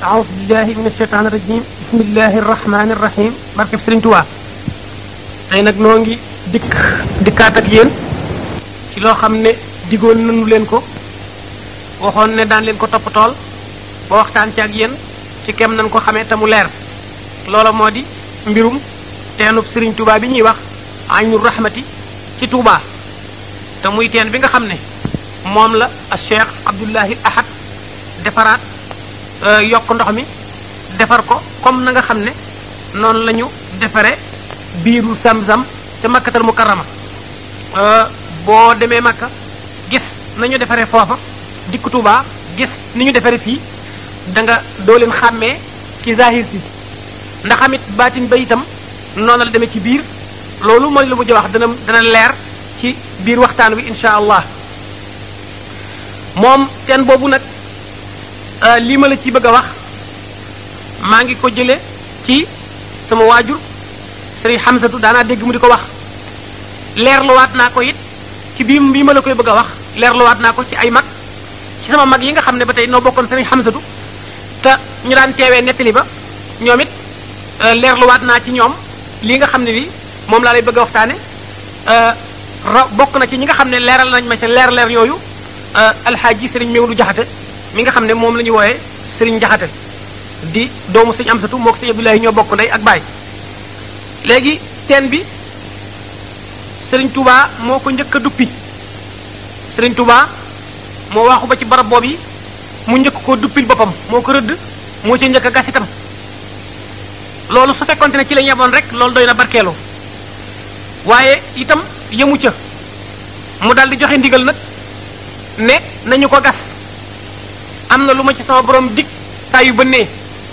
aousu billahi min ashaitan irajim bismillahi irrahmani irrahim barkeb Sëriñ Tuubaa tey nag noo ngi dikk dikkaat ak yéen ci loo xam ne digoon nañu leen ko waxoon ne daan leen ko toppatool ba waxtaan ci ak yéen ci kem nañ ko xamee te mu leer loola moo di mbirum teenub Sëriñ Tuubaa bi ñuy wax aynul rahmati ci Tuubaa te muy teen bi nga xam ne moom la a Cheikh Abdullahi Ahad defaraat yokk ndox mi defar ko comme na nga xam ne noonu la ñu defare biiru Zamzam ca Makkatal Mukarrama boo demee Makka gis nañu defaree foofa dikk Tuubaa gis ni ñu defare fii da nga doo leen xàmmee ci zahir si ndax amit baatin ba itam noonu la demee ci biir loolu mooy lu mujj wax dana dana leer ci biir waxtaan wi insha allah moom teen boobu nag lii ma la ci bëgg a wax maa ngi ko jële ci sama waajur sëriñ Xamsatu daanaa dégg mu di ko wax leerluwaat naa ko it ci bii bii ma la koy bëgg a wax leerluwaat naa ko ci ay mag ci sama mag yi nga xam ne ba tey noo bokkoon sëriñ Xamsatu te ñu daan teewee nettali ba ñoom it leerluwaat naa ci ñoom lii nga xam ne bi moom laa lay bëgg a waxtaane ra bokk na ci ñi nga xam ne leeral nañ ma ca leer leer yooyu alxaaji sëriñ Mewlu Jaxate mi nga xam ne moom la ñu wooyee sëriñ Jaxate di doomu sëñ Amsatu moo ko sëñ Abdoulaye ñoo bokk ndey ak baay léegi teen bi sëriñ Touba moo ko njëkk a duppi sëriñ Touba moo waxu ba ci barab boobu yi mu njëkk koo duppil boppam moo ko rëdd moo ci njëkk a gas itam loolu su fekkonte ne ci la ñeboon rek loolu doy na barkeelu waaye itam yëmu ca mu daal di joxe ndigal nag ne nañu ko gas am na lu ma ci sama borom dig saa yu bënnee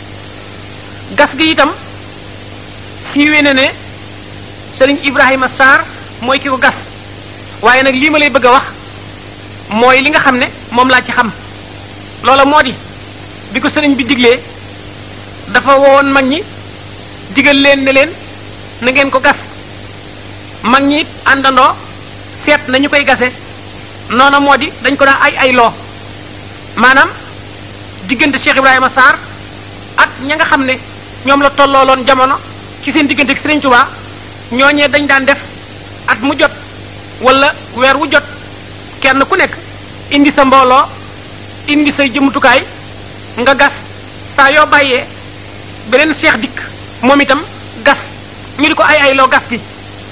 gas gi itam siiwee ne ne sëriñ Ibrahima Sarr mooy ki ko gas waaye nag lii ma lay bëgg a wax mooy li nga xam ne moom laa ci xam loola moo di bi ko sëriñ bi diglee dafa wowoon mag ñi digal leen ne leen na ngeen ko gas mag ñi àndandoo seet nañu koy gase noona moo di dañ ko daa ay ay loo maanaam diggante Cheikh Ibrahima Sarr ak ña nga xam ne ñoom la tollooloon jamono ci seen diggante ak Serigne Touba ñooñee dañ daan def at mu jot wala weer wu jot kenn ku nekk indi sa mbooloo indi say jëmutukaay nga gas saa yoo bàyyee beneen Cheikh dikk moom itam gas ñu di ko ay ay loo gas gi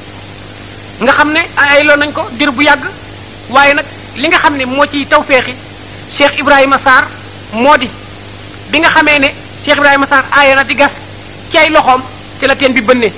nga xam ne ay ay loo nañ ko dir bu yàgg waaye nag li nga xam ne moo ciy tawféexi Cheikh Ibrahima Sarr moo di bi nga xamee ne Cheikh Ibrahima Sarr aaye na di gas ci ay loxoom ci la teen bi bënnee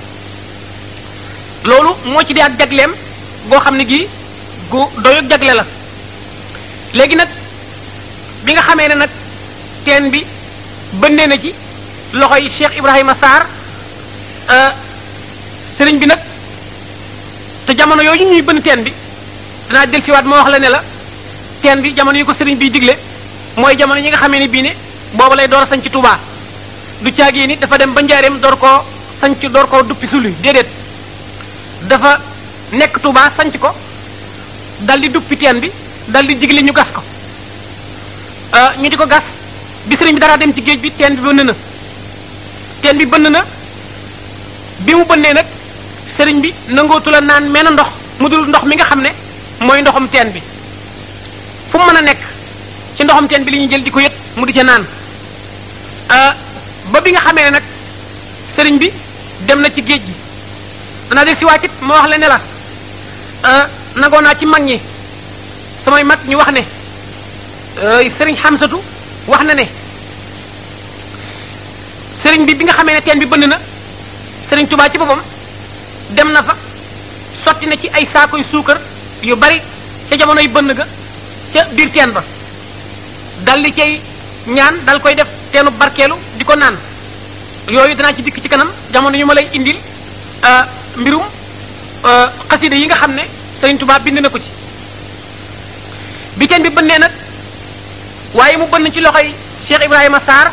loolu moo ci di ak jagleem goo xam ne gii gu doyog jagle la léegi nag bi nga xamee ne nag teen bi bënnee na ci loxoy Cheikh Ibrahima Sarr sëriñ bi nag te jamono yooyu ñuy bënn teen bi danaa del siwaat moo wax la ne la teen bi jamono yi ko sëriñ biy digle mooy jamono yi nga xamee ne bii ne booba lay door a sañc Touba du caagee ni dafa dem ba njaareem door koo sañc door koo duppi sulu déedéet dafa nekk Touba sañc ko dal di duppi teen bi dal di digle ñu gas ko ñu di ko gas bi sëriñ bi dara dem ci géej bi teen bi bënn na teen bi bënn na bi mu bënnee nag sëriñ bi nangootu la naan menn ndox mu dul ndox mi nga xam ne mooy ndoxum teen bi fu mu mën a nekk ci ndoxum teen bi li ñuy jël di ko yët mu di ca naan ba bi nga xamee ne nag sëriñ bi dem na ci géej gi danaa del si wàccit ma wax la ne la nangoo naa ci mag ñi samay mag ñu wax ne sëriñ Xamsatu wax na ne sëriñ bi bi nga xamee ne teen bi bënn na sëriñ Tubaa ci boppam dem na fa sotti na ci ay saakoy suukar yu bari ca jamonoy bënn ga ca biir teen ba dal di cay ñaan dal koy def teenu barkeelu di ko naan yooyu danaa ci dikk ci kanam jamono yu ma lay indil mbirum xasida yi nga xam ne Sëriñ Tuubaa bind na ko ci bi teen bi bënnee nag waaye mu bënn ci loxoy Cheikh Ibrahima Sarr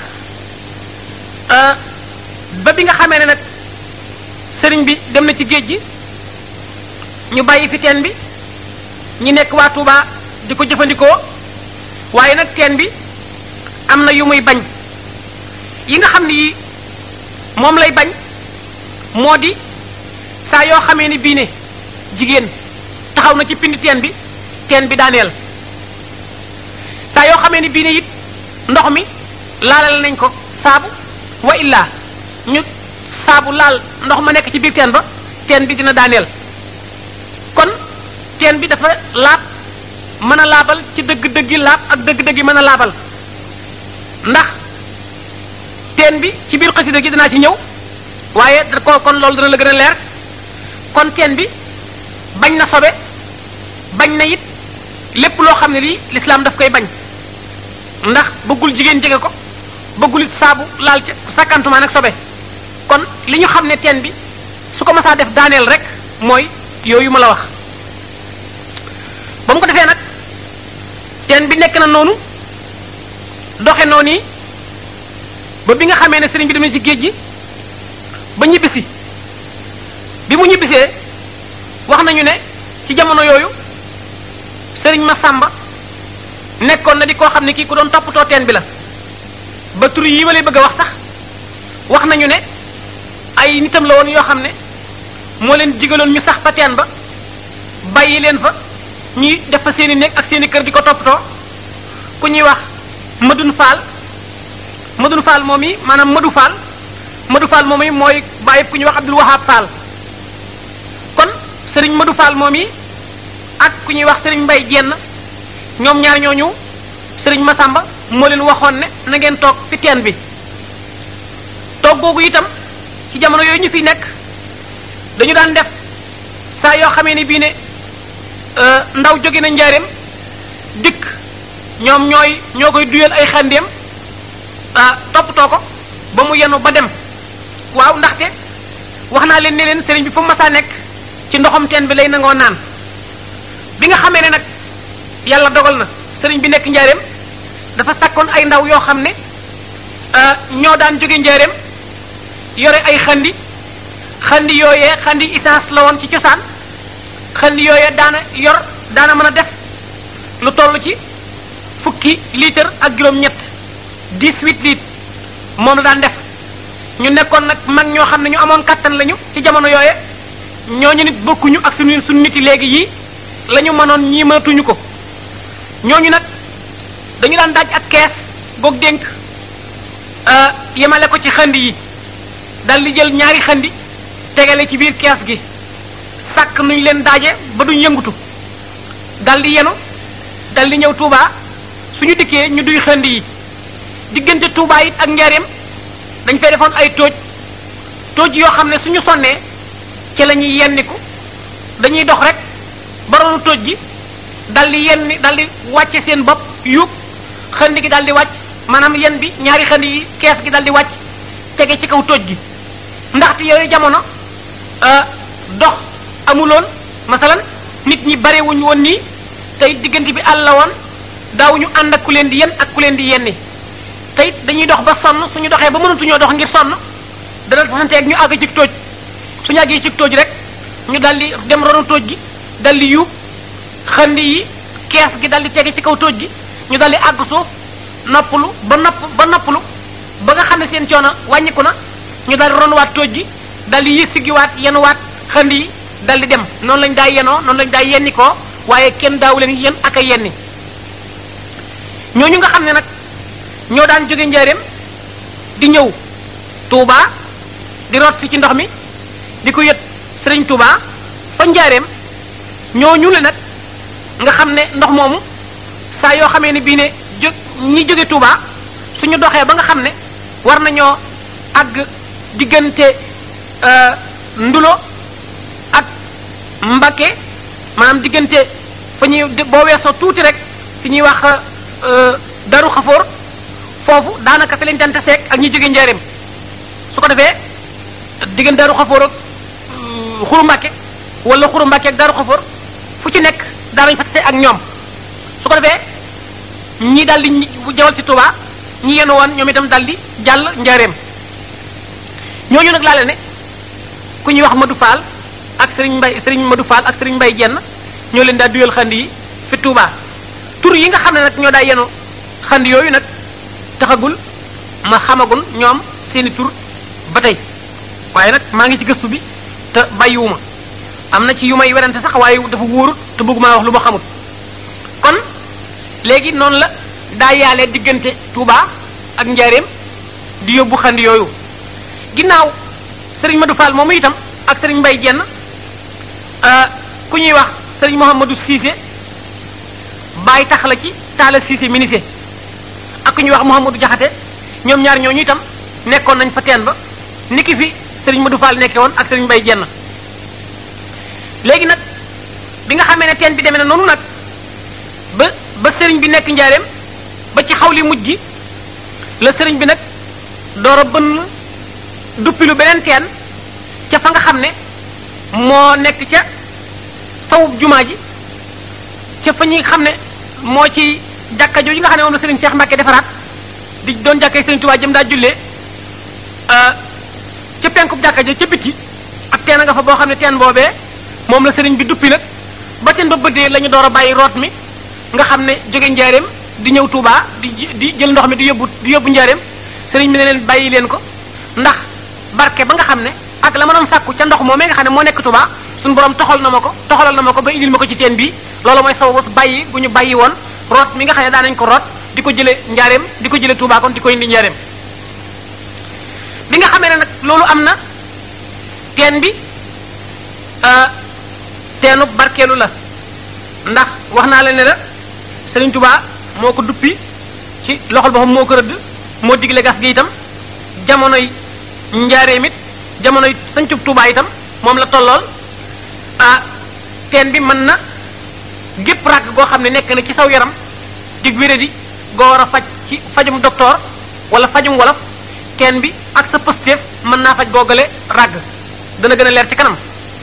ba bi nga xamee ne nag sëriñ bi dem na ci géej gi ñu bàyyi fi teen bi ñi nekk waa Touba di ko jëfandikoo waaye nag teen bi am na yu muy bañ yi nga xam ne yi moom lay bañ moo di saa yoo xamee ni bii ne jigéen taxaw na ci pind teen bi teen bi daaneel saa yoo xamee ni bii ne it ndox mi laalal nañ ko saabu wa illaa ñu saabu laal ndox ma nekk ci biir teen ba teen bi dina daaneel kon teen bi dafa laab mën a laabal ci dëgg-dëggi laab ak dëgg-dëggi mën a laabal ndax teen bi ci biir xasida gi dinaa ci ñëw waaye da ko kon loolu dana la gën a leer kon teen bi bañ na sobe bañ na it lépp loo xam ne lii lislaam daf koy bañ ndax bëggul jigéen jege ko bëggul it saabu laal ca sakkantuma nag sobe kon li ñu xam ne teen bi su ko masaa def daaneel rek mooy yooyu ma la wax ba mu ko defee nag teen bi nekk na noonu doxe noonu yi ba bi nga xamee ne sëriñ bi dem na ci géej gi ba ñibbisi bi mu ñibbisee wax nañu ne ci jamono yooyu sëriñ Masamba nekkoon na di koo xam ne kii ku doon toppatoo teen bi la ba tur yi ma lay bëgg a wax sax wax nañu ne ay nitam la woon yoo xam ne moo leen digaloon ñu sax fa teen ba bàyyi leen fa ñuy def fa seeni néeg ak seeni kër di ko toppatoo ku ñuy wax Madun Faal Madun Faal moom yi maanaam Madu Faal Madu Faal moom yi mooy bàyyi ku ñuy wax Abdul Wahab Faal kon sëriñ Madu Faal moom yi ak ku ñuy wax sëriñ Mbay Jenn ñoom ñaar ñooñu sëriñ Masamba moo leen waxoon ne na ngeen toog fi teen bi toog googu itam ci jamono yooyu ñu fi nekk dañu daan def saa yoo xamee ni bii ne ndaw jóge na njaareem dikk ñoom ñooy ñoo koy duyal ay xandeem toppatoo ko ba mu yenu ba dem waaw ndaxte wax naa leen ne leen sëriñ bi fu mu masaa nekk ci ndoxam teen bi lay nangoo naan bi nga xamee ne nag yàlla dogal na sëriñ bi nekk njaareem dafa sakkoon ay ndaw yoo xam ne ñoo daan jóge njaareem yore ay xandi xandi yooyee xandi essence la woon ci cosaan xandi yooyee daana yor daana mën a def lu toll ci fukki litre ak juróom-ñett dix-huit litres moom la daan def ñu nekkoon nag mag ñoo xam ne ñu amoon kattan lañu ci jamono yooye ñooñu nit bokkuñu ak suñu suñu nit yi léegi yii la ñu mënoon ñii mënatuñu ko ñooñu nag dañu daan daaj ak kees goog dénk yemale ko ci xandi yi dal di jël ñaari xandi tegale ci biir kees gi sàkk nuñ leen daaje ba duñ yëngutu dal di yenu dal di ñëw Touba suñu dikkee ñu duy xandi yi diggante Touba it ak Njaareem dañ fay defoon ay tóoj tóoj yoo xam ne suñu sonnee ci la ñuy yenniku dañuy dox rek baroonu tóoj gi dal di yenni dal di wàcce seen bopp yuug xandi gi dal di wàcc maanaam yen bi ñaari xandi yi kees gi dal di wàcc tege ci kaw tóoj gi ndaxte yooyu jamono dox amuloon masalan nit ñi barewuñu woon nii tey diggante bi àll la woon daawuñu ànd ak ku leen di yen ak ku leen di yenni tey dañuy dox ba sonn suñu doxee ba mënatuñoo dox ngir sonn dana tasanteeg ñu àgg ci tóoj suñu àggee ci tóoj rek ñu dal di dem ronu tóoj gi dal di yuub xandi yi kees gi dal di tege ci kaw tóoj gi ñu dal di àgg suuf noppalu ba nopp ba noppalu ba nga xam ne seen coono wàññiku na ñu dal di ronuwaat tóoj gi dal di yës siggiwaat yenuwaat xandi yi dal di dem noonu lañ daa yenoo noonu lañ daa yenni koo waaye kenn daawu leen yen ak a yenni ñooñu nga xam ne nag ñoo daan jóge njaareem di ñëw Touba di root si ci ndox mi di ko yët sëriñ Touba fa njaareem ñooñu la nag nga xam ne ndox moomu saa yoo xamee ne bii ne jó ñi jóge Touba suñu doxee ba nga xam ne war nañoo àgg diggante ndulo ak Mbakke maanaam diggante fa ñuy boo weesoo tuuti rek fi ñuy wax daru xafoor foofu daanaka fi lañ daan taseeg ak ñi jóge njaareem su ko defee diggante daru xafoor ak xuru Mbakke wala xuru Mbakke ak daru xafoor fu ci nekk daanañ fa tase ak ñoom su ko defee ñii daal di jawal ci Touba ñi yenu woon ñoom itam daal di jàll njaareem ñooñu nag laale ne ku ñuy wax Madou Fall ak Serigne Mbay Serigne Madou Fall ak Serigne Mbay jenn ñoo leen daa duyal xandi yi fi Touba tur yi nga xam ne nag ñoo daa yenu xandi yooyu nag taxagul ma xamagun ñoom seeni tur ba tey waaye nag maa ngi ci gëstu bi te bàyyiwuma am na ci yu may werante sax waaye dafa wóorut te bëgguma wax lu ma xamut kon léegi noonu la daa yaalee diggante Touba ak Njaareem di yóbbu xandi yooyu ginnaaw sëriñ Madou Fall moomu itam ak sëriñ Mbay Jenn ku ñuy wax sëriñ Mouhamadou Cissé bàyyi tax la ci Talla Cissé ministre ak ku ñuy wax Mouhamadou Jaxate ñoom ñaar ñooñu itam nekkoon nañ fa teen ba niki fi sëriñ Madou Fall nekkee woon ak sëriñ Mbay Jenn léegi nag bi nga xamee ne teen bi demee na noonu nag ba ba sëriñ bi nekk njaareem ba ci xawli mujj gi la sëriñ bi nag door a bënn duppilu beneen teen ca fa nga xam ne moo nekk ca sawub jumaa ji ca fa ñi xam ne moo ci jàkka jooju nga xam ne moom la sëriñ Cheikh Mbacke defaraat di doon jàkkee sëriñ Tuubaa jëm daa jullee ca penkub jàkka ja ca bitti ak teen a nga fa boo xam ne teen boobee moom la sëriñ bi duppi nag ba teen ba bëddee la ñu door a bàyyi root mi nga xam ne jóge njaareem di ñëw Touba di di jël ndox mi di yóbbu di yóbbu njaareem sëriñ bi ne leen bàyyi leen ko ndax barke ba nga xam ne ak la ma doon sàkku ca ndox moomee nga xam ne moo nekk Touba suñu borom toxal na ma ko toxalal na ma ko ba indil ma ko ci teen bii loolu mooy sababu bàyyi bu ñu bàyyi woon root mi nga xam ne daan nañ ko root di ko jële njaareem di ko jële Touba kon di ko indi njaareem bi nga xamee ne nag loolu am na teen bi teenu barkeelu la ndax wax naa la ne la Sëriñ Touba moo ko duppi ci loxol boppam moo ko rëdd moo digle gas gi itam jamonoy njaareem it jamonoy sancub Touba itam moom la tollool ah teen bi mën na gépp ràgg goo xam ne nekk na ci saw yaram di wéradi goo war a faj ci fajum docteur wala fajum wolof teen bi ak sa pësteef mën naa faj googale ràgg dana gën a leer ci kanam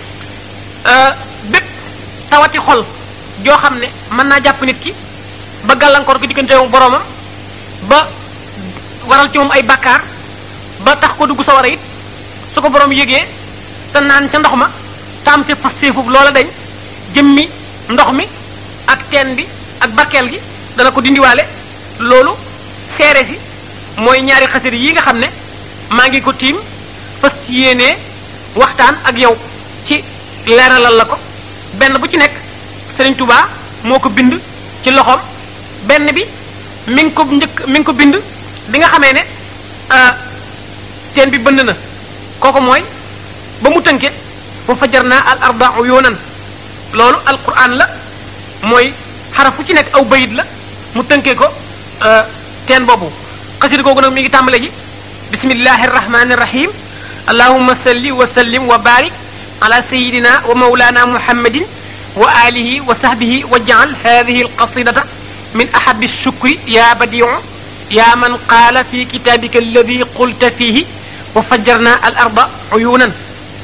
bépp tawati xol joo xam ne mën naa jàpp nit ki ba gàllankoor ko diggante boroomam ba waral ci moom ay bàkkaar ba tax ko dugg sa war a it su ko borom yëgee te naan ca ndox ma taam ca pësteefub loola dañ jëmmi ndox mi ak teen bi ak barkeel gi dana ko dindiwaale loolu seere si mooy ñaari xasir yi nga xam ne maa ngi ko tiim fas ci yéenee waxtaan ak yow ci leeralal la ko benn bu ci nekk Serigne Touba moo ko bind ci loxoom benn bi mi ngi ko njëkk mi ngi ko bind bi nga xamee ne teen bi bënd na kooku mooy ba mu tënke wa fajarna al arda uyunan loolu alquran la mooy xaraf fu ci nekk aw bayit la mu tënkee ko teen boobu xasida googu nag mi ngi tàmbale ji bismillahi arrahmani irrahim allahuma salli wa sallim wa barik ala sayidina wa maulana muhammadin wa alihi wa sahbihi wa jaal hadihi alqasidata min ahabi shukri ya badiu ya man qaala fi kitabika alladi qulta fihi wa fajarna al arda uyunan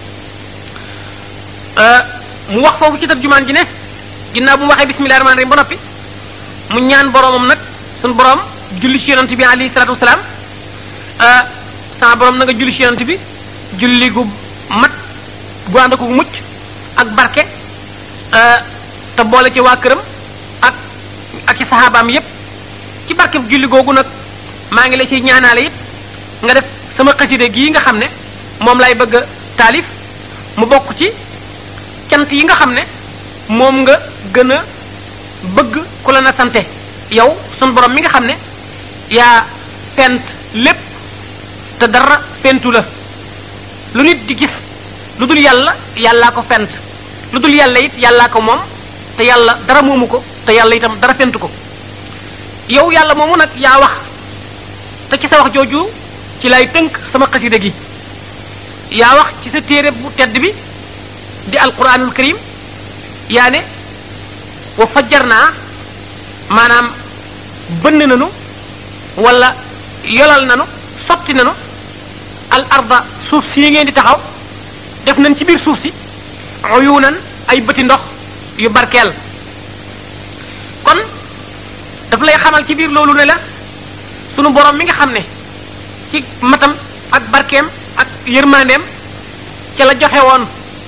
mu wax foofu ci tarjumaan ji ne ginnaaw bu mu waxee bismillahi rahmani rahim ba noppi mu ñaan boromam nag suñu borom julli ci yonent bi alayhi salatu wasalaam sama borom na nga julli ci yonent bi julli gu mat gu ànd ko mucc ak barke te boole ci waa këram ak ak ci saxaabaam yépp ci barke julli googu nag maa ngi la ci ñaanaale it nga def sama xaside gii nga xam ne moom lay bëgg a taalif mu bokk ci cant yi nga xam ne moom nga gën a bëgg ku la na sante yow sun borom mi nga xam ne yaa fent lépp te dara fentu la lu nit di gis lu dul yàlla yàllaa ko fent lu dul yàlla it yàllaa ko moom te yàlla dara moomu ko te yàlla itam dara fentu ko yow yàlla moomu nag yaa wax te ci sa wax jooju ci lay tënk sama xasida gi yaa wax ci sa téere bu tedd bi di alquranul karim yaa ne wa fajar naa maanaam bënn nanu wala yolal nanu sotti nanu al arda suuf si ngeen di taxaw def nañ ci biir suuf si uyunan ay bëti ndox yu barkeel kon daf lay xamal ci biir loolu ne la sunu borom mi nga xam ne ci matam ak barkeem ak yërmandeem ca la joxe woon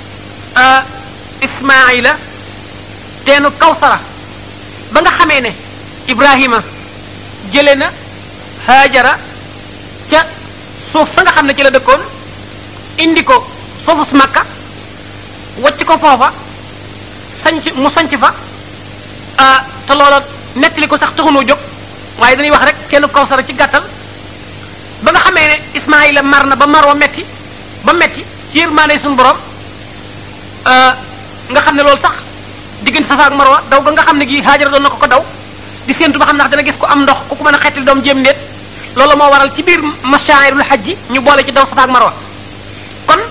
ismaila teenu kawsara ba nga xamee ne ibrahima jële na haajara suuf sa nga xam ne ci la dëkkoon indi ko foofu su makka wacc ko foofa sanc mu sanc fa te loola nettali ko sax taxunoo jóg waaye dañuy wax rek kenn kawsara ci gàttal ba nga xamee ne Ismaayila mar na ba mar wa metti ba metti ci yërmaande suñu borom nga xam ne loolu sax diggante Safa ak Marwa daw ga nga xam ne gi Haajara doon na ko ko daw di séentu ba xam ndax dana gis ko am ndox ku ko mën a xettali doom jéem ndéet loolu moo waral ci biir mashaa'irul hajji ñu boole ci daw Safa ak Marwa kon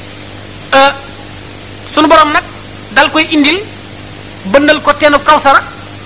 sunu borom nag dal koy indil bëndal ko teenu kawsara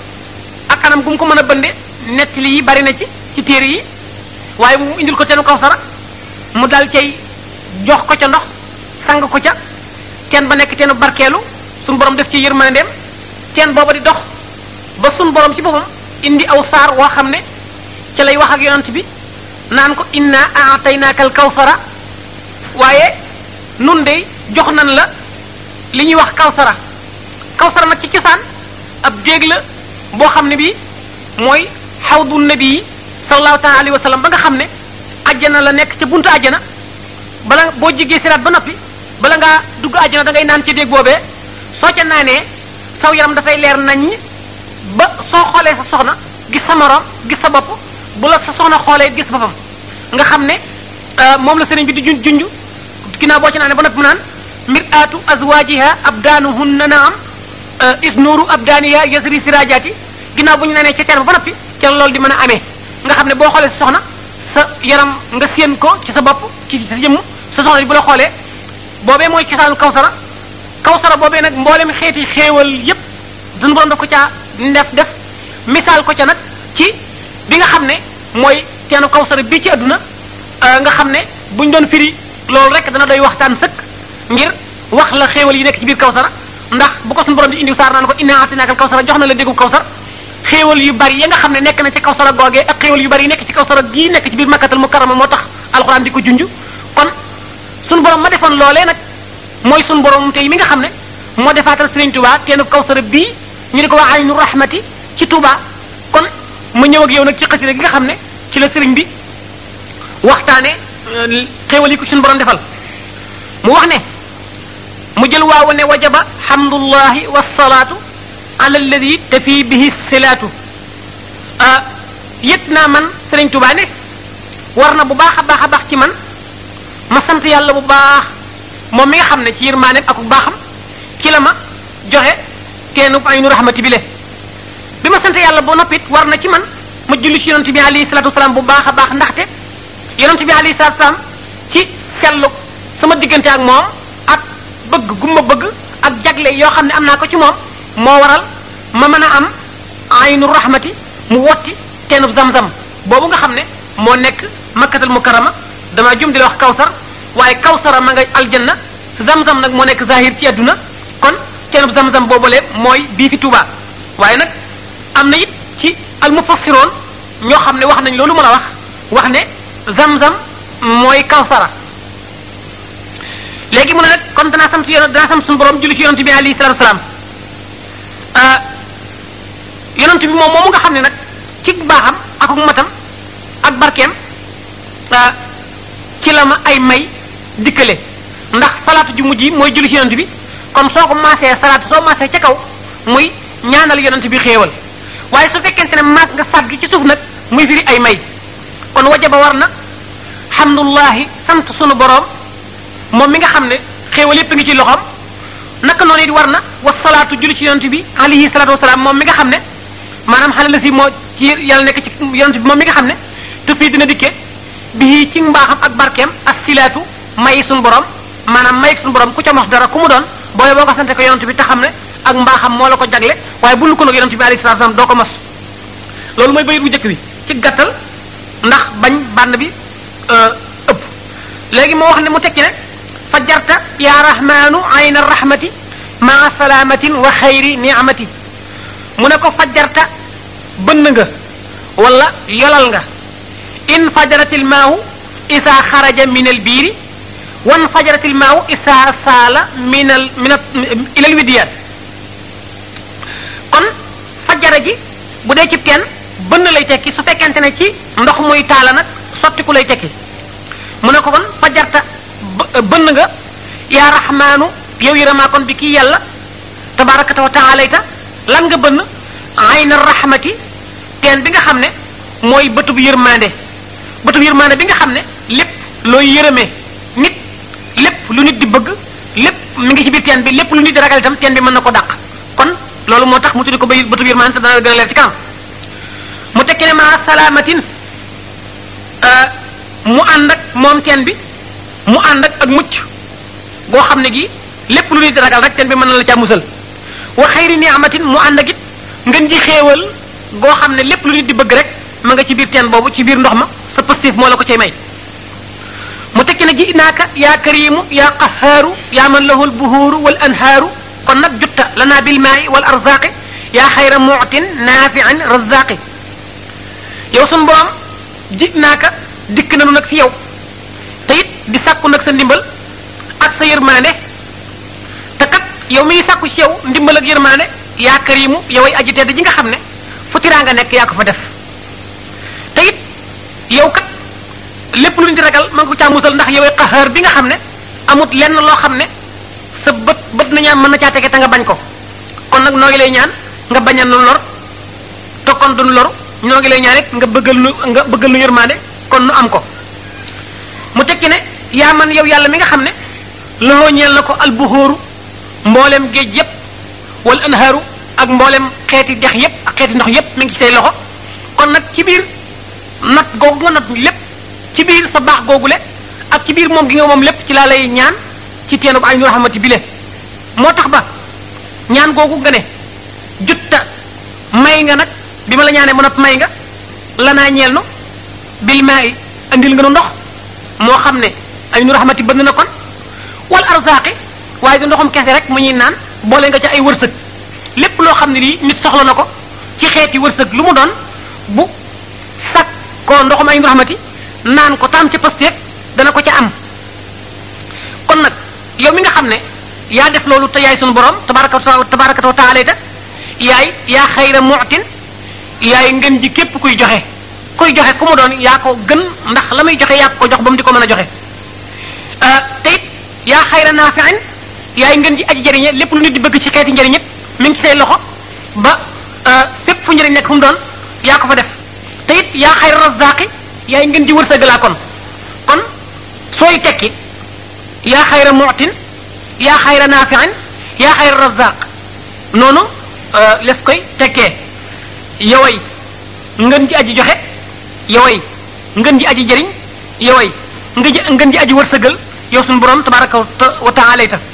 ak anam gu mu ko mën a bënde nettali yi bari na ci ci téere yi waaye mu indil ko teenu kawsara mu dal cay jox ko ca ndox sang ko ca teen ba nekk teenu barkeelu sunu borom def ci yërmandeem teen booba di dox ba sunu borom ci boppam indi aw saar woo xam ne ca lay wax ak yonent bi naan ko inna a'taynaaka al kawsara waaye nun de jox nan la li ñuy wax kawsara kawsara nag ci cosaan ab déeg la boo xam ne bi mooy xawdu nabi yi sallallahu taala alayhi wa sallam ba nga xam ne ajjana la nekk ca buntu ajjana bala boo jigee siraat ba noppi bala ngaa dugg ajjana da ngay naan ci déeg boobee soo ca naanee saw yaram dafay leer nañ ba soo xoolee sa soxna gis sa morom gis sa bopp bu la sa soxna xoolee gis boppam nga xam ne moom la sëriñ bi di junj junj ginnaaw boo ci naanee ba noppi mu naan mir'atu azwajiha abdaanuhunna naam is nuuru abdaaniha yasri sirajaati ginnaaw bu ñu naanee ci teen ba noppi ci la loolu di mën a amee nga xam ne boo xoolee sa soxna sa yaram nga séen ko ci sa bopp ci sa jëmm sa soxna bi bu la xoolee boobee mooy cosaanu kawsara kawsara boobee nag mboolem xeeti xéewal yépp suñu borom daf ko caa def def misaal ko ca nag ci bi nga xam ne mooy teenu kawsara bii ci àdduna nga xam ne buñ doon firi loolu rek dana doy waxtaan sëkk ngir wax la xéewal yi nekk ci biir kawsara ndax bu ko suñu borom di indi saar naan ko inna atinaakal kawsara jox na la déggu kawsar xéewal yu bari ya nga xam ne nekk na ci kawsara googee ak xéewal yu bari yi nekk ci kawsara gii nekk ci biir makkatal mukarrama moo tax alxuraan di ko junj kon suñu borom ma defoon loolee nag mooy suñu borom tey mi nga xam ne moo defaatal Sëriñ Tuubaa teenu kawsara bii ñu di ko wax aynu rahmati ci Tuubaa kon ma ñëw ak yow nag ci xasida gi nga xam ne ci la sëriñ bi waxtaane xéewal yi ko suñu borom defal mu wax ne mu jël waaw ne wajaba hamdullahi wasalaatu ala alladi tafi bihi silaatu yëg naa man sëriñ Tuubaa ne war na bu baax a baax a baax ci man ma sant yàlla bu baax moom mi nga xam ne ci yërmaaneem ak bu baaxam ci la ma joxe teenu aynu rahmati bi le bi ma sant yàlla ba noppit war na ci man ma julli ci yonent bi alayhi salatu wasalaam bu baax a baax ndaxte yonent bi alayhi salatu wasalaam ci sellu sama diggante ak moom ak bëgg gumma bëgg ak jagle yoo xam ne am naa ko ci moom moo waral ma mën a am aynu rahmati mu wotti teenu zam-zam boobu nga xam ne moo nekk makkatal mukarrama dama jum di la wax kawsar waaye kawsara ma nga aljanna zam-zam nag moo nekk zahir ci àdduna kon teenu zam-zam boobule mooy bii fi Tuubaa waaye nag am na it ci almufassiroon ñoo xam ne wax nañ loolu mën a wax wax ne zam-zam mooy kawsara léegi mu ne nag kon danaa sant yoon danaa sant suñu borom julli ci yonent bi alayhi salatu wasalaam yonent bi moom moomu nga xam ne nag ci baaxam ak matam ak barkeem ci la ma ay may dikkale ndax salaatu ju mujj yi mooy julli ci yonent bi kon soo ko maasee salaatu soo maasee ca kaw muy ñaanal yonent bi xéewal waaye su fekkente ne maas nga sàddu ci suuf nag muy firi ay may kon wajaba war na hamdullahi sant sunu boroom moom mi nga xam ne xéewal yépp ngi ci loxoom naka noonu it war na wasalaatu julli ci yonent bi alayhi salaatu wasalaam moom mi nga xam ne maanaam xale la si moo ci yàlla nekk ci yonent bi moom mi nga xam ne te fii dina dikkee bii ci mbaaxam ak barkeem ak silaatu may suñu borom maanaam may suñu borom ku ca mos dara ku mu doon booy boo nga sante ko yonent bi te xam ne ak mbaaxam moo la ko jagle waaye bu lu ko nag yonent bi alayhi salaatu wasalaam doo ko mos loolu mooy bayit bu njëkk bi ci gàttal ndax bañ bànn bi ëpp léegi moo wax ne mu tekki ne fajarta ya rahmanu ayna rahmati maa salaamatin wa xayri niamati mu ne ko fajarta bënn nga wala yolal nga in fajaratil maahu isa xaraja min al biiri wan fajaratil maahu isa saala min al min ilal widiyaat kon fajara ji bu dee cib teen bënn lay tekki su fekkente ne ci ndox muy taala nag sottiku lay tekki mu ne ko kon fajarta bënn nga yaa raxmaanu yow yërëmaa kon bi kii yàlla tabaarakata wa taalayta lan nga bënn ayna rahmati teen bi nga xam ne mooy bëtub yërmande bëtub yërmande bi nga xam ne lépp looy yërëmee nit lépp lu nit di bëgg lépp mi ngi ci biir teen bi lépp lu nit di ragal itam teen bi mën na ko dàq kon loolu moo tax mu tuddi ko ba bëtub yërmande te dana gën a leer ci kanam mu tekki ne maa salaamatin mu ànd ak moom teen bi mu ànd ak ak mucc goo xam ne gi lépp lu nit di ragal rek teen bi mën na la caa musal wa xayri ni'matin mu ànd ak it ngeen ji xéewal goo xam ne lépp lu nit di bëgg rek ma nga ci biir teen boobu ci biir ndox ma sa positif moo la ko cay may mu tekki ne ji naaka yaa karimu yaa qahaaru yaa man lahu lbuhuuru wal anhaaru kon nag jutta lana bil maa'i wal arzaaqi yaa xayra mu'tin naafi'in razzaaqi yow sun borom ji naaka dikk nanu nag fi yow te it di sàkku nag sa ndimbal ak sa yërmaande te kat yow miy sàkku ci yow ndimbal ak yërmaande yaa karimu yow ay aji tedd ji nga xam ne fu tiraanga nekk yaa ko fa def te it yow kat lépp lu ñu di ragal man ko caa musal ndax yow ay qahaar bi nga xam ne amut lenn loo xam ne sa bët bët na ñaan mën na caa tege te nga bañ ko kon nag noo ngi lay ñaan nga bañal nu lor te kon duñ loru ñoo ngi lay ñaan it nga bëggal nu nga bëggal nu yërmaande kon nu am ko mu tekki ne yaa man yow yàlla mi nga xam ne loxoo ñeel na ko albuhóoru mboolem géej yépp wala anhaaru ak mboolem xeeti dex yépp ak xeeti ndox yépp mi ngi ci say loxo kon nag ci biir nat googu nga nat lépp ci biir sa baax googule ak ci biir moom gi nga moom lépp ci laa lay ñaan ci teenu bu ay nu raxamati bile moo tax ba ñaan googu nga ne jutta may nga nag bi ma la ñaanee mu nopp may nga lanaa ñeel nu bil maa i andil nga nu ndox moo xam ne ay nu raxamati bënn na kon wal arzaaqi waaye du ndoxum kese rek mu ñuy naan boole nga ca ay wërsëg lépp loo xam ne lii nit soxla na ko ci xeeti wërsëg lu mu doon bu sag ko ndoxum ay nu raxamati naan ko taam ca pasteef dana ko ca am kon nag yow mi nga xam ne yaa def loolu te yaay sunu borom tabaraka tabaraka wa taala ta yaay yaa xayra mu'tin yaay ngën ji képp kuy joxe kuy joxe ku mu doon yaa ko gën ndax la muy joxe yaa ko jox ba mu di ko mën a joxe te it yaa xayra naafi'in yaay ngën ji aji jëriñe lépp lu nit di bëgg ci xeeti njëriñ it mi ngi ci say loxo ba fépp fu njëriñ nekk fu mu doon yaa ko fa def te it yaa xayra razzaaqi yaay ngën ji wërsëgalaa kon kon sooy tekki yaa xayra mu'tin yaa xayra naafi'in yaa xayra razzaaq noonu les koy tekkee yoway ngën ji aji joxe yoway ngën ji aji jëriñ yoway nga ji ngën ji aji wërsëgal yow suñu borom tabaraka wa taala ta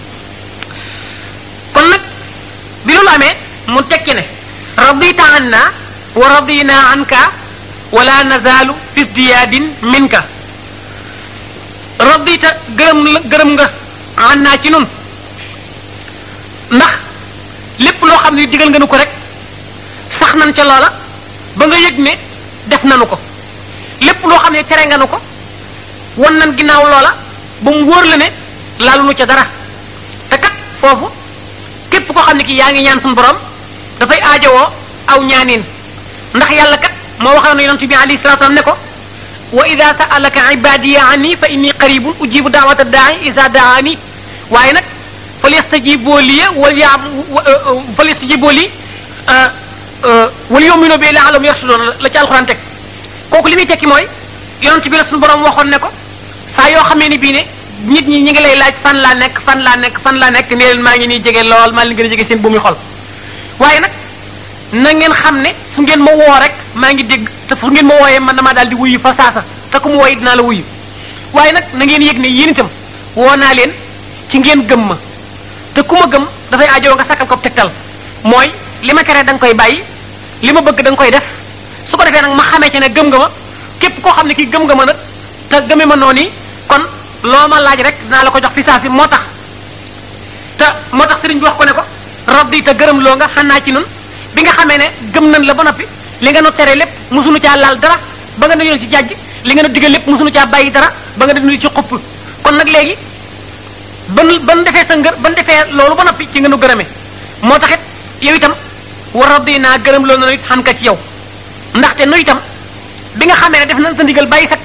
kon nag bi loolu amee mu tekki ne radita anna wa radina anka wala nazaalu fi diyaadin minka radita gërëm la gërëm nga annaa ci nun ndax lépp loo xam ne digal nga nu ko rek sax nañ ca loola ba nga yëg ne def nanu ko lépp loo xam ne tere nga nu ko wan nan ginnaaw loola ba mu wóor la ne laalu nu ca dara te kat foofu képp koo xam ne ki yaa ngi ñaan suñu borom dafay aajowoo aw ñaanin ndax yàlla kat moo waxoon na yonent bi alayhi salatu wasallam ne ko wa ida sa'alaka ibadiya anni fa inni qaribun ujibu da'wata da'i isa da'ani waaye nag falyastajibu li wal ya falyastajibu li wal yu'minu bi la'allahum yarshudun la ci alxuraan teg kooku li muy tekki mooy yonent bi la suñu borom waxoon ne ko saa yoo xamee ni bii ne nit ñi ñi ngi lay laaj fan laa nekk fan laa nekk fan laa nekk ne leen maa ngi nii jege lool maa leen gën a jege seen bu muy xol waaye nag na ngeen xam ne su ngeen ma woo rek maa ngi dégg te fu ngeen ma wooyee man damaa daal di wuyu fa saasa te ku mu wooyi dinaa la wuyu waaye nag na ngeen yëg ne yéen itam woo naa leen ci ngeen gëm ma te ku ma gëm dafay ajoo nga sakkal ko tegtal mooy li ma tere da nga koy bàyyi li ma bëgg da nga koy def su ko defee nag ma xamee ci ne gëm nga ma képp koo xam ne kii gëm nga ma nag te gëme ma noonu kon loo ma laaj rek dinaa la ko jox fi saa si moo tax te moo tax sëriñ bi wax ko ne ko rabbi te gërëm loo nga xanaa ci nun bi nga xamee ne gëm nañ la ba noppi li nga nu tere lépp musunu caa laal dara ba nga nu ci jàjj li nga nu digal lépp musunu caa bàyyi dara ba nga nu ci xupp kon nag léegi ban ban defee sa ngër ban defee loolu ba noppi ci nga nu gërëme moo tax it yow itam war rabbi naa gërëm loolu na it xam ka ci yow ndaxte nu itam bi nga xamee ne def nañ sa ndigal bàyyi sa tere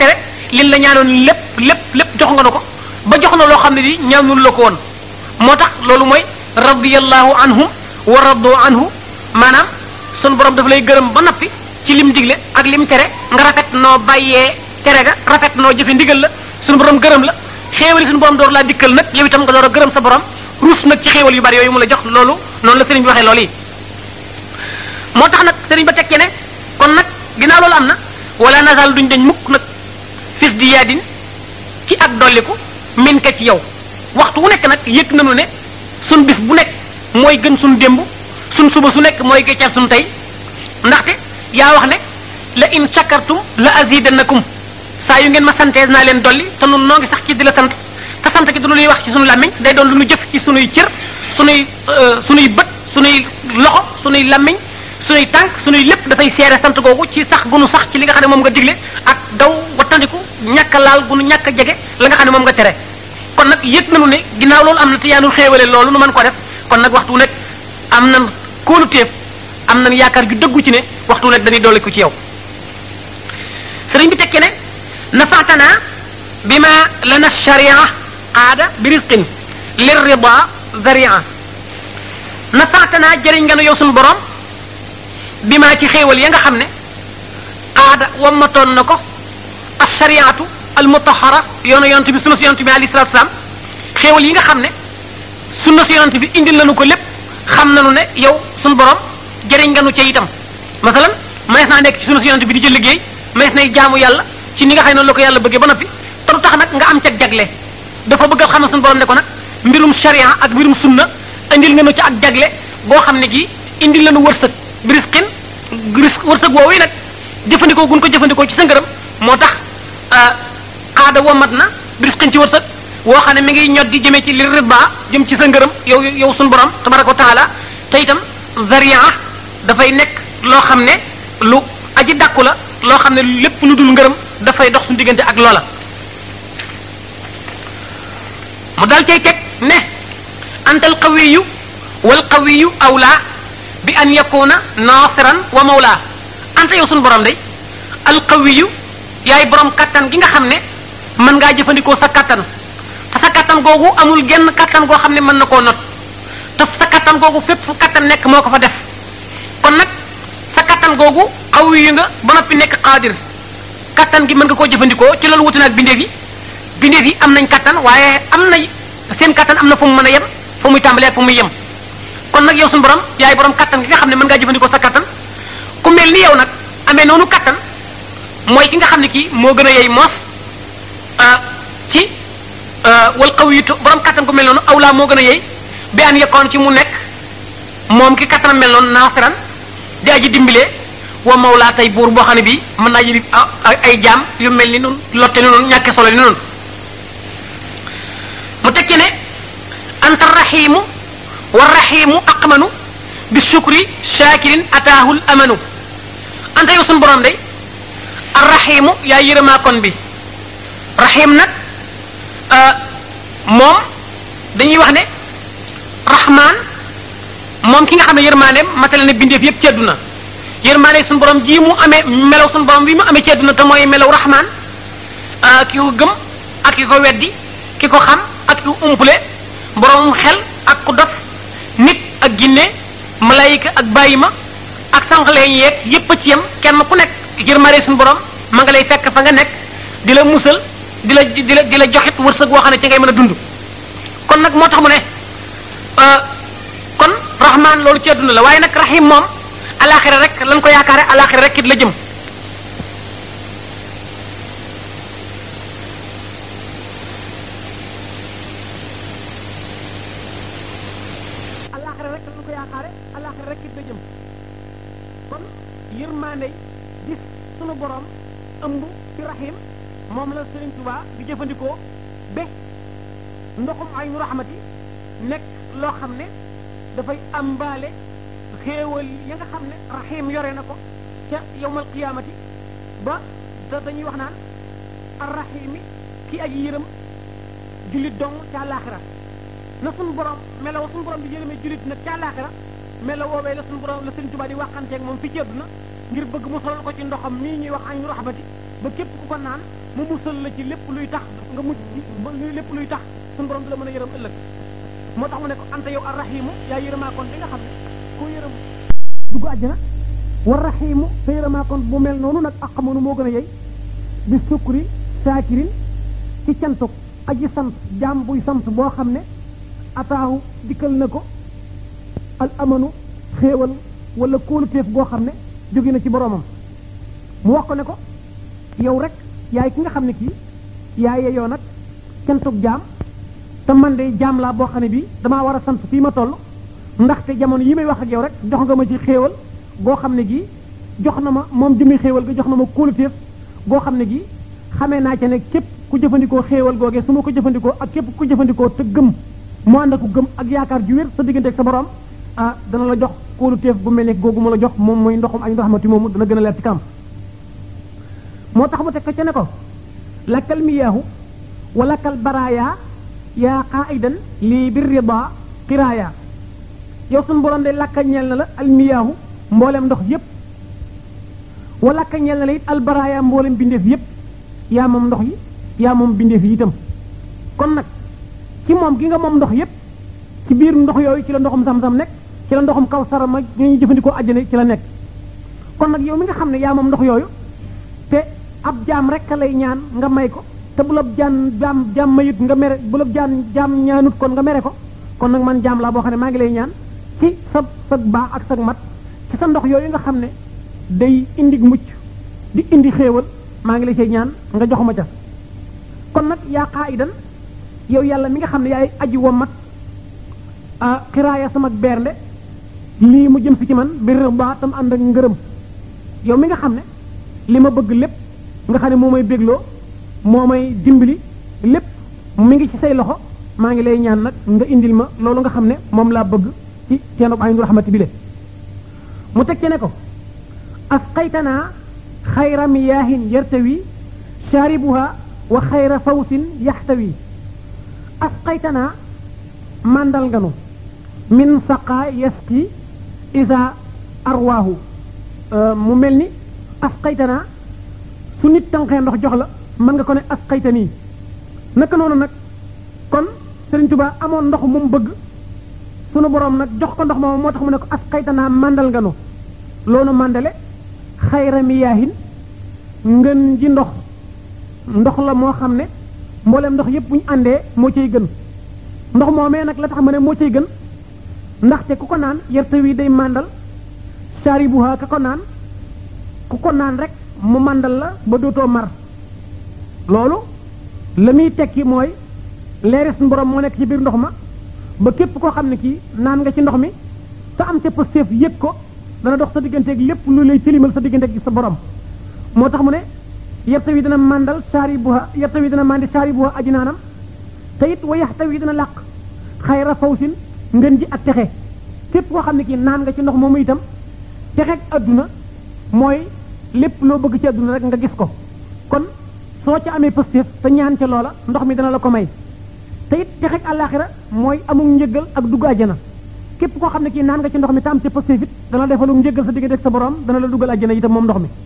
liñ la ñaanoon lépp lépp lépp jox nga na ko ba jox na loo xam ne di ñaanul la ko woon moo tax loolu mooy radiyallahu anhum wa radu anhu maanaam sunu borom daf lay gërëm ba noppi ci lim digle ak lim tere nga rafet noo bàyyee tere ga rafet noo jëfe ndigal la sunu borom gërëm la xéewali sunu borom door laa dikkal nag yow itam nga door a gërëm sa borom ruus nag ci xéewal yu bari yooyu mu la jox loolu noonu la sëriñ bi waxee loolu yi moo tax nag sëriñ ba tekkee ne kon nag ginnaaw loolu am na wala nasal duñ dañ mukk nag fis di yaadin ci ak dolliku min ka ci yow waxtu wu nekk nag yëg nañu ne sun bis bu nekk mooy gën sun démb sun suba su nekk mooy gëccal sun tey ndaxte yaa wax ne la in shakartum la azidannakum saa yu ngeen ma santee naa leen dolli te nun noo ngi sax ci di la sant te sant ki du lu ñuy wax ci sunu làmmiñ day doon lu ñu jëf ci sunuy cër sunuy sunuy bët sunuy loxo sunuy làmmiñ sunuy tànk sunuy lépp dafay seere sant googu ci sax gunu sax ci li nga xam ne moom nga digle ak daw wattandiku ñàkk a laal gunu ñàkk a jege la nga xam ne moom nga tere kon nag yëg nañu ne ginnaaw loolu am na te yaanul xéewale loolu nu mën ko def kon nag waxtu nekk am nan kóolu téef am nan yaakaar ju dëggu ci ne waxtu nekk dañuy dolli ko ci yow sëriñ bi tekki ne nafaatana bi ma lana sharia aada bi risqin lir rida zaria nafaatana jëriñ nga nu yow suñu borom bi ma ci xéewal ya nga xam ne aada wammatoon na ko as shariatu al mutahara yoonu yonent bi sunna si yonent bi alayhi salatu salaam xéewal yi nga xam ne sunna si yonent bi indil nañu ko lépp xam nañu ne yow suñu borom jëriñ nga nu ca itam masalan manees naa nekk ci sunna si yonent bi di jël liggéey manees nay jaamu yàlla ci ni nga xam ne noonu la ko yàlla bëggee ba noppi te du tax nag nga am ca jagle dafa bëgg a xam ne suñu borom ne ko nag mbirum sharia ak mbirum sunna indil nga nu ca ak jagle boo xam ne gi indil la nu wërsëg birisqin risque wërsëg woowu yi nag jëfandikoo gun ko jëfandikoo ci sa ngërëm moo tax aada womat na birisqin ci wërsëg woo xam ne mi ngi ñot di jëmee ci li riba jëm ci sa ngërëm yow yow suñu borom tabaraka wa taala te itam zaria dafay nekk loo xam ne lu aji dàkku la loo xam ne lépp lu dul ngërëm dafay dox suñu diggante ak loola mu dal cay teg ne antal qawiyu wal qawiyu awla bi an yakuna nasiran wa mawla anta yow suñu borom day al qawiyu yaay borom kattan gi nga xam ne mën ngaa jëfandikoo sa kattan te sa kattan googu amul genn kattan goo xam ne mën na koo not te sa kattan googu fépp fu kattan nekk moo ko fa def kon nag sa kattan googu qawiyu nga ba noppi nekk qaadir kattan gi mën nga koo jëfandikoo ci loolu wuti naag bindeef yi bindeef yi am nañ kattan waaye am na seen kattan am na fu mu mën a yem fu muy tàmbalee ak fu muy yem kon nag yow suñu borom yaay borom kattan gi nga xam ne mën ngaa jëfandikoo sa kattan ku mel ni yow nag amee noonu kattan mooy ki nga xam ne kii moo gën a yey moos ci wal xaw yi borom kattan ku mel noonu awlaa moo gën a yey bi an yekkoon ci mu nekk moom ki kattanam mel noonu naasiran di aji dimbilee wa mawlaa tey buur boo xam ne bii mën naa jëli ay jaam yu mel ni noonu lotte ni noonu ñàkke solo ni noonu mu tekki ne anta rahimu wa rahimu aqmanu bi shukri shakirin ataahul amanu anta yow suñu borom day arrahimu yaa yërëmaa kon bi rahim nag moom dañuy wax ne rahman moom ki nga xam ne yërmaaneem matale na bindeef yépp ci àdduna yërmaane suñu borom ji mu amee melaw suñu borom bi mu amee ci àdduna te mooy melaw rahman ki ko gëm ak ki ko weddi ki ko xam ak ki ko umpule borom xel ak ku dof nit ak ginne malayika ak bàyyima ak sànqaleñ yeeg yépp a ci yem kenn ku nekk yërmaane suñu borom ma nga lay fekk fa nga nekk di la musal di la di la di la joxit wërsëg woo xam ne ci ngay mën a dund kon nag moo tax mu ne kon rahman loolu ci àdduna la waaye nag rahim moom alaxira rek lan ko yaakaare alaxira rek it la jëm alaxira rek lan ko yaakaare alaxira rek it la jëm kon yërmande gis sunu borom ëmb ci rahim moom la Sëriñ Tuubaa di jëfandikoo ba ndoxum ay nu rahmati nekk loo xam ne dafay ambaale xéewal ya nga xam ne rahim yore na ko ca yowmal qiyaamati ba da dañuy wax naan arrahimi ki aji yërëm jullit dong ca àllaaxira na suñu borom melaw suñu borom di yërëmee jullit nag ca àllaaxira melaw woowee la suñu borom la Sëriñ Tuubaa di waxanteeg moom fi ci àdduna ngir bëgg mu solal ko ci ndoxam mii ñuy wax añ rahmati ba képp ku ko naan mu musal la ci lépp luy tax nga mujj ci ba lépp luy tax suñu borom du la mën a yërëm ëllëg moo tax mu ne ko anta yow arrahimu yaa yërëmaa kon bi nga xam ne koo yërëm dugg àjjana war rahimu te yërëmaa kon bu mel noonu nag ak xamanu moo gën a yey bi sukri saakirin ci cantuk aji sant jaam buy sant boo xam ne ataahu dikkal na ko al amanu xéewal wala kóoluteef boo xam ne jóge na ci boroomam mu wax ko ne ko yow rek yaay ki nga xam ne kii yaay yeyoo nag cantuk jaam te man de jaam laa boo xam ne bii damaa war a sant fii ma toll ndaxte jamono yi may wax ak yow rek jox nga ma ci xéewal goo xam ne gii jox na ma moom jëmi xéewal ga jox na ma kóoluteef goo xam ne gii xamee naa ca ne képp ku jëfandikoo xéewal googee su ma ko jëfandikoo ak képp ku jëfandikoo te gëm mu ànd ak gëm ak yaakaar ju wér sa diggante ak sa borom ah dana la jox kóoluteef bu mel ne googu mu la jox moom mooy ndoxum ay ndoxamati moomu dana gën a leer ci kanam moo tax mu teg ko ca ne ko lakkal miyaahu wa lakkal baraaya yaa qaidan lii bir rida qiraaya yow suñu borom de lakka ñeel na la almiyaahu mboolem ndox yépp wa lakka ñeel na la it albaraaya mboolem bindeef yépp yaa moom ndox yi yaa moom bindeef yi itam kon nag ci moom gi nga moom ndox yépp ci biir ndox yooyu ci la ndoxum sam-sam nekk ci la ndoxum kaw sarama ñu ñu jëfandikoo àjjana ci la nekk kon nag yow mi nga xam ne yaa moom ndox yooyu te ab jaam rek lay ñaan nga may ko te bu la jaan jaam jaam mayut nga mere bu la jaan jaam ñaanut kon nga mere ko kon nag man jaam laa boo xam ne maa ngi lay ñaan ci sa sa baax ak sa mat ci sa ndox yooyu nga xam ne day indi mucc di indi xéewal maa ngi lay say ñaan nga jox ma ca kon nag yaa qaidan yow yàlla mi nga xam ne yaay aji womat ah xiraaya sama bernde lii mu jëm si ci man bir baa tam ànd ak ngërëm yow mi nga xam ne li ma bëgg lépp nga xam ne moo may bégloo moo may dimbali lépp mi ngi ci say loxo maa ngi lay ñaan nag nga indil ma loolu nga xam ne moom laa bëgg ci ceenub aynu rahmati bile mu teg ci ne ko asqaytanaa xayra miyaahin yartawi shaaribuha wa xayra fawsin yaxtawi asqaytanaa màndal nga nu min saqaa yasqi isa arwaahu mu mel ni asqaytanaa su nit tànqee ndox jox la mën nga ko ne asqaytanii naka noonu nag kon Sëriñ Tuubaa amoon ndox mu bëgg sunu boroom nag jox ko ndox moom moo tax mu ne ko asqaytanaa màndal nga nu loolu màndale xayra miyaahin ngën ji ndox ndox la moo xam ne mboolem ndox yépp bu ñu àndee moo cay gën ndox moomee nag la tax ma ne moo cay gën ndaxte ku ko naan yerte wi day màndal shaaribuha ka ko naan ku ko naan rek mu màndal la ba dootoo mar loolu la muy tekki mooy leeri suñu borom moo nekk ci biir ndox ma ba képp koo xam ne kii naan nga ci ndox mi te am ca pësteef yëg ko dana dox sa digganteeg lépp lu lay tilimal sa digganteeg sa borom moo tax mu ne yerte wi dana màndal shaaribuha yerte wi dana màndi shaaribuha aji naanam te it wa yaxta wi dana làq xayra fawsin ngën ji ak texe képp koo xam ne kii naan nga ci ndox moomu itam texeeg adduna mooy lépp loo bëgg ci adduna rek nga gis ko kon soo ca amee pëstéef te ñaan ca loola ndox mi dana la ko may te it texeeg àllaaxira mooy amul njëggal ak dugg àjjana képp koo xam ne kii naan nga ci ndox mi te am ca pëstéef it dana defalu njëggal sa diggante ak sa borom dana la duggal àjjana itam moom ndox mi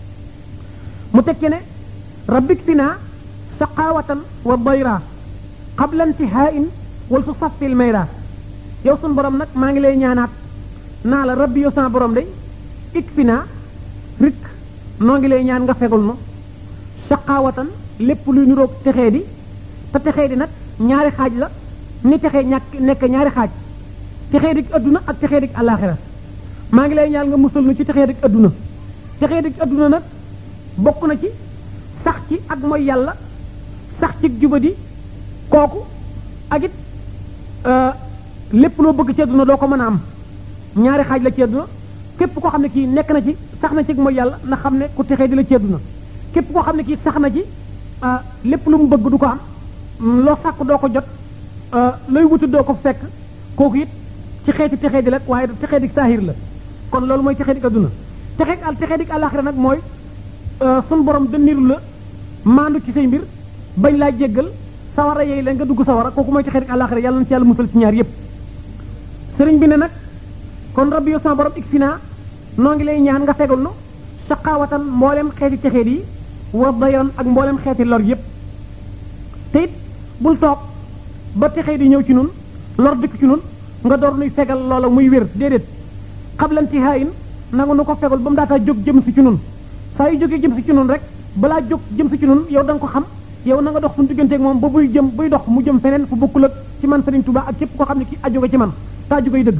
mu tekki ne rabbik finaa saqaawatan wa dayra qabla intihaa'in wal su saffil mayra yow sun borom nag maa ngi lay ñaanaat naa la rabbi yow sama borom day ik fi naa rik noo ngi lay ñaan nga fegul no saqaawatan lépp luy niroog texee di te texee di nag ñaari xaaj la ni texee ñàkk nekk ñaari xaaj texee dik adduna ak texee dik àllaaxira maa ngi lay ñaan nga musal nu ci texee dik adduna texee dik adduna nag bokk na ci sax ci ak mooy yàlla sax ci jubadi kooku ak it lépp loo bëgg ci àdduna doo ko mën a am ñaari xaaj la ci àdduna képp koo xam ne kii nekk na ci sax na ci mooy yàlla na xam ne ku texee di la ci àdduna képp koo xam ne kii sax na ci lépp lu mu bëgg du ko am loo sàkk doo ko jot looy wuti doo ko fekk kooku it ci xeeti texee di la waaye texee di saahir la kon loolu mooy texee di àdduna texee al texee di àllaaxira nag mooy sun borom dënniru la maandu ci say mbir bañ laa jéggal sawara yeey la nga dugg sawara kooku mooy texee di àllaaxira yàlla na ci yàlla musal ci ñaar yépp sëriñ bi ne nag kon rabbi yow sama borom ik fi naa noo ngi lay ñaan nga fegal nu saqaawatan mboolem xeeti texeet yi wa dayan ak mboolem xeeti lor yépp te it bul toog ba texee di ñëw ci nun lor dikk ci nun nga door nuy fegal loola muy wér déedéet xablanti haayin nanga nu ko fegal ba mu daataa jóg jëm si ci nun saa yu jógee jëm si ci nun rek balaa jóg jëm si ci nun yow da nga ko xam yow na nga dox suñu digganteeg moom ba buy jëm buy dox mu jëm feneen fu bokkul ak ci man Serigne Touba ak képp koo xam ne ki aju nga ci man saa ju koy dëgg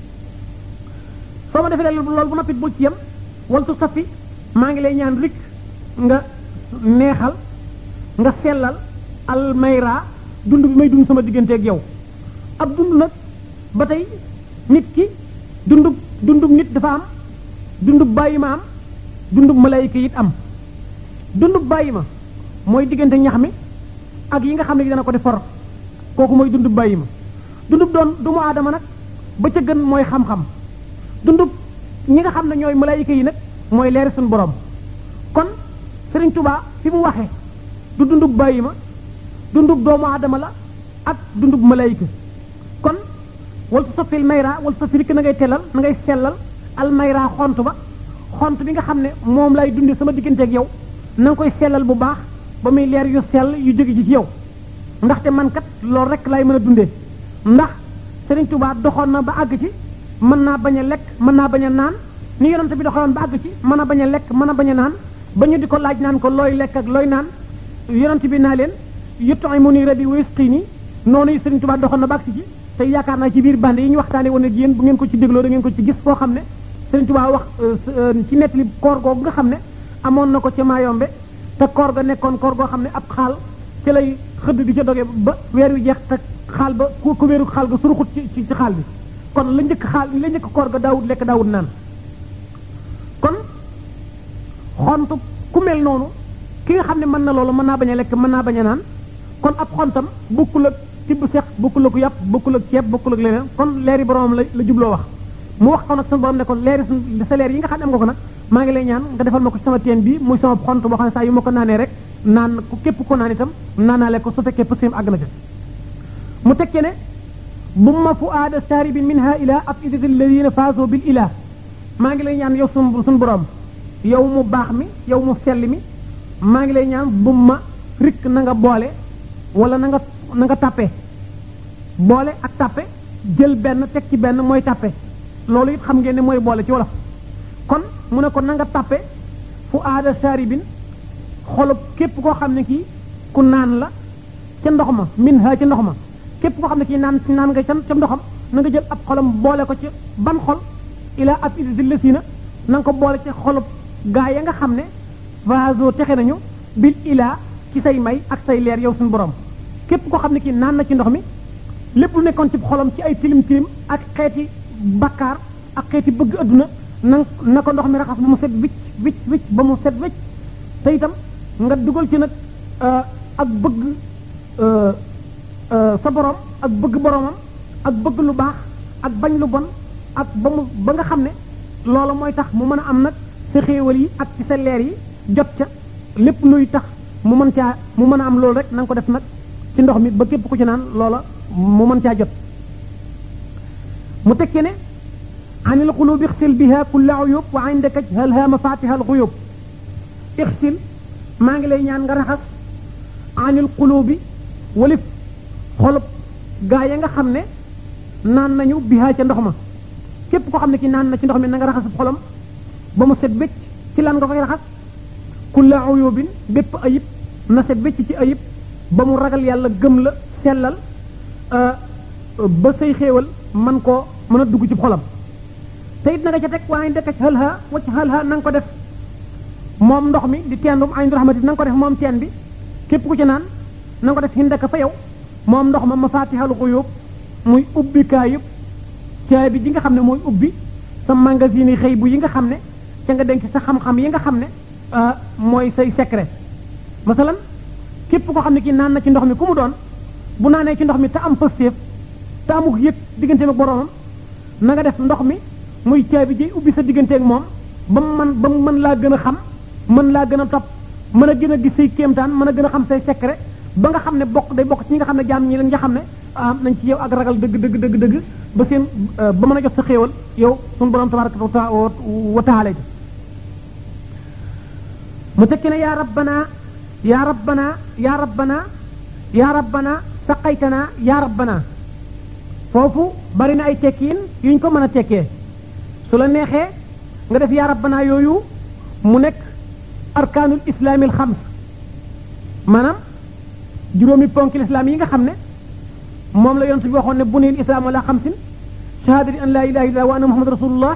soo ma defee loolu bu noppit bul ci yem waltu safi maa ngi lay ñaan rik nga neexal nga sellal almayra dund bi may dund sama digganteeg yow ab dund nag ba tey nit ki dundub dundub nit dafa am dundub bàyyi ma am dundub malayka it am dundub bàyyi ma mooy diggante ñax mi ak yi nga xam ne dana ko def for kooku mooy dundub bàyyi ma dundub doon doomu aadama nag ba ca gën mooy xam-xam dundub ñi nga xam ne ñooy malayka yi nag mooy leeri suñu borom kon Sëriñ Tuubaa fi mu waxee du dundub bàyyi ma dundub doomu aadama la ak dundub malayka kon wal tu sofil mayra wal tu sofil na ngay telal na ngay sellal al mayra xont ba xont bi nga xam ne moom lay dundee sama digganteeg yow na nga koy sellal bu baax ba muy leer yu sell yu jóge ci ci yow ndaxte man kat loolu rek lay mën a dundee ndax Sëriñ Tuubaa doxoon na ba àgg ci mën naa bañ a lekk mën naa bañ a naan ni yonent bi doxoon ba àgg ci mën a bañ a lekk mën a bañ a naan ba ñu di ko laaj naan ko looy lekk ak looy naan yonent bi naa leen yut'imuni rabbi wa yusqini noonu yi Sëriñ Tuubaa doxoon na ba àgg ci te yaakaar naa ci biir bande yi ñu waxtaanee woon ak yéen bu ngeen ko ci dégloo da ngeen ko ci gis foo xam ne Sëriñ Tuubaa wax ci nettali koor googu nga xam ne amoon na ko ca Maayombe te koor ga nekkoon koor goo xam ne ab xaal ci lay xëdd di ca doge ba weer wi jeex te xaal ba ku ku wéeru xaal ga suruxut ci ci xaal bi kon la njëkk xaal la njëkk koor ga daawut lekk daawut naan kon xontu ku mel noonu ki nga xam ne mën na loolu mën naa bañ a lekk mën naa bañ a naan kon ab xontam bokkul ak tibb sex bokkul ak yàpp bokkul ak ceeb bokkul ak leneen kon leeri boromam la la jubloo wax mu wax ko nag suñu borom ne kon leeri suñ sa leer yi nga xam ne am nga ko nag maa ngi lay ñaan nga defal ma ko ci sama teen bi muy sama xont boo xam ne saa yu ma ko naanee rek naan ku képp ko naan itam naanaale ko su fekkee pësim àgg na ca mu tekkee ne bu ma fu aada saaribin minha ila ab idati alladina faaso bil ilah maa ngi lay ñaan yow sun suñu borom yow mu baax mi yow mu sell mi maa ngi lay ñaan bu ma rikk na nga boole wala na nga na nga tàppe boole ak tàppe jël benn teg ci benn mooy tàppe loolu it xam ngeen ne mooy boole ci wolof kon mu ne ko na nga tàppe fu aada saaribin xolub képp koo xam ne kii ku naan la ca ndox ma min ha ca ndox ma képp koo xam ne kii naan naan nga ca ca ndoxam na nga jël ab xolam boole ko ci ban xol ila ab iddi lësina na nga ko boole ci xolub gaa ya nga xam ne vaso texe nañu bil ilaa ci say may ak say leer yow suñu borom képp koo xam ne kii naan na ci ndox mi lépp lu nekkoon ci xolam ci ay tilim tilim ak xeeti bakkaar ak xeeti bëgg adduna na na ko ndox mi raxas ba mu set wicc wicc wicc ba mu set wicc te itam nga dugal ci nag ak bëgg sa borom ak bëgg boromam ak bëgg lu baax ak bañ lu bon ak ba mu ba nga xam ne loola mooy tax mu mën a am nag sa xéewal yi ak ci sa leer yi jot ca lépp luy tax mu mën caa mu mën a am loolu rek na nga ko def nag ci ndox mi ba képp ku ci naan loola mu mën caa jot mu tekkee ne an il qulubi ixsil biha kulla uyub wa indaka halha mafatiha al xuyub ixsil maa ngi lay ñaan nga raxas anil qulubi walif xolub gaa ya nga xam ne naan nañu biha ca ndox ma képp koo xam ne ki naan na ci ndox mi na nga raxas xolam ba mu set wecc ci lan nga koy raxas kulla uyubin bépp ayib na set wecc ci ayib ba mu ragal yàlla gëm la sellal ba say xéewal man koo mën a dugg ci xolam te it na nga ca teg waaye ndekk ci xalha wacc xalha na nga ko def moom ndox mi di teendum aynu rahmati na nga ko def moom teen bi képp ku ci naan na nga ko def hindaka fa yow moom ndox ma mafatihal xuyub muy ubbikaay yëpp caabi ji nga xam ne mooy ubbi sa magasin yi xëy bu yi nga xam ne ca nga denc sa xam-xam yi nga xam ne mooy say secret masalan képp koo xam ne kii naan na ci ndox mi ku mu doon bu naanee ci ndox mi te am pëstéef te amuk yëg digganteem ak boromam na nga def ndox mi muy caabi ji ubbi sa digganteeg moom ba mu mën ba mu mën laa gën a xam mën laa gën a topp mën a gën a gis say kéemtaan mën a gën a xam say secret ba nga xam ne bokk day bokk ci ñi nga xam ne jaam ñi leen nga xam ne ah nañ ci yow ak ragal dëgg dëgg dëgg dëgg ba seen ba mën a jot sa xéewal yow suñu borom tabaraka wa taala mu tekki ne yaa rabbana yaa rabbana yaa rabbana yaa rabbana saqaytana yaa rabbana foofu bari na ay tekkiin yuñ ko mën a tekkee su la neexee nga def yaa rabbana yooyu mu nekk arkaanul islaamil xams maanaam juróomi ponki lislaam yi nga xam ne moom la yonent bi waxoon ne buniyal islaam ala xamsin shahadati an laa ilaha illallah wa anna muhammad rasulullah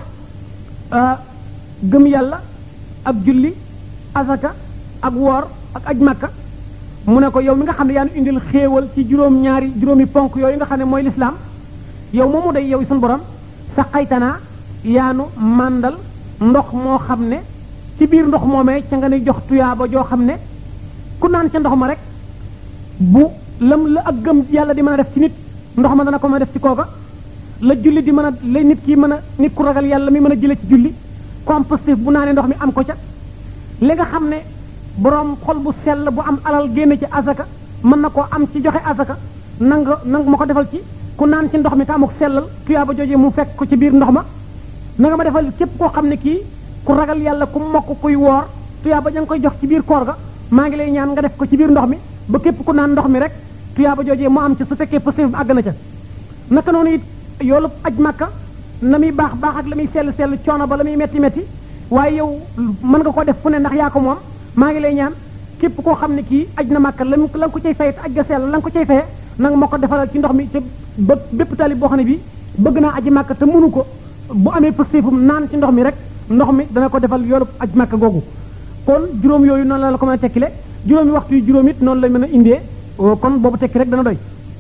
gëm yàlla ak julli asaka ak woor ak aj makka mu ne ko yow mi nga xam ne yaa nu indil xéewal ci juróom ñaari juróomi ponk yooyu nga xam ne mooy lislaam yow moomu day yow suñu borom sa xaytanaa yaanu màndal ndox moo xam ne ci biir ndox moomee ca nga ne jox tuyaaba joo xam ne ku naan ca ndox ma rek bu lam la ak gëm yàlla di mën a def ci nit ndox ma dana ko mën a def ci kooka la julli di mën a la nit ki mën a nit ku ragal yàlla mi mën a jële ci julli compostif bu naanee ndox mi am ko ca li nga xam ne boroom xol bu sell bu am alal génne ci asaka mën na koo am ci joxe asaka nanga nanga ma ko defal ci ku naan ci ndox mi te amuk sellal tuyaaba jooje mu fekk ko ci biir ndox ma na nga ma defal képp koo xam ne kii ku ragal yàlla ku mokk kuy woor tuyaaba ja nga koy jox ci biir koor ga maa ngi lay ñaan nga def ko ci biir ndox mi ba képp ku naan ndox mi rek tuyaaba joojee mu am ci su fekkee positif bi àgg na ca naka noonu it yoolu aj màkka na muy baax baax ak la muy sell sell coono ba la muy metti metti waaye yow mën nga ko def fu ne ndax yaa ko moom maa ngi lay ñaan képp koo xam ne kii aj na màkka la la nga ko cay fay te aj ga sell la nga ko cay faye nanga ma ko defalal ci ndox mi te ba bépp talib boo xam ne bii bëgg naa aji màkka te mënu ko bu amee positifum naan ci ndox mi rek ndox mi dana ko defal yoolu aj màkka googu kon juróom yooyu noonu la la ko mën a tekkile juróomi waxtu yu juróom it noonu la mën a indee kon boobu tekki rek dana doy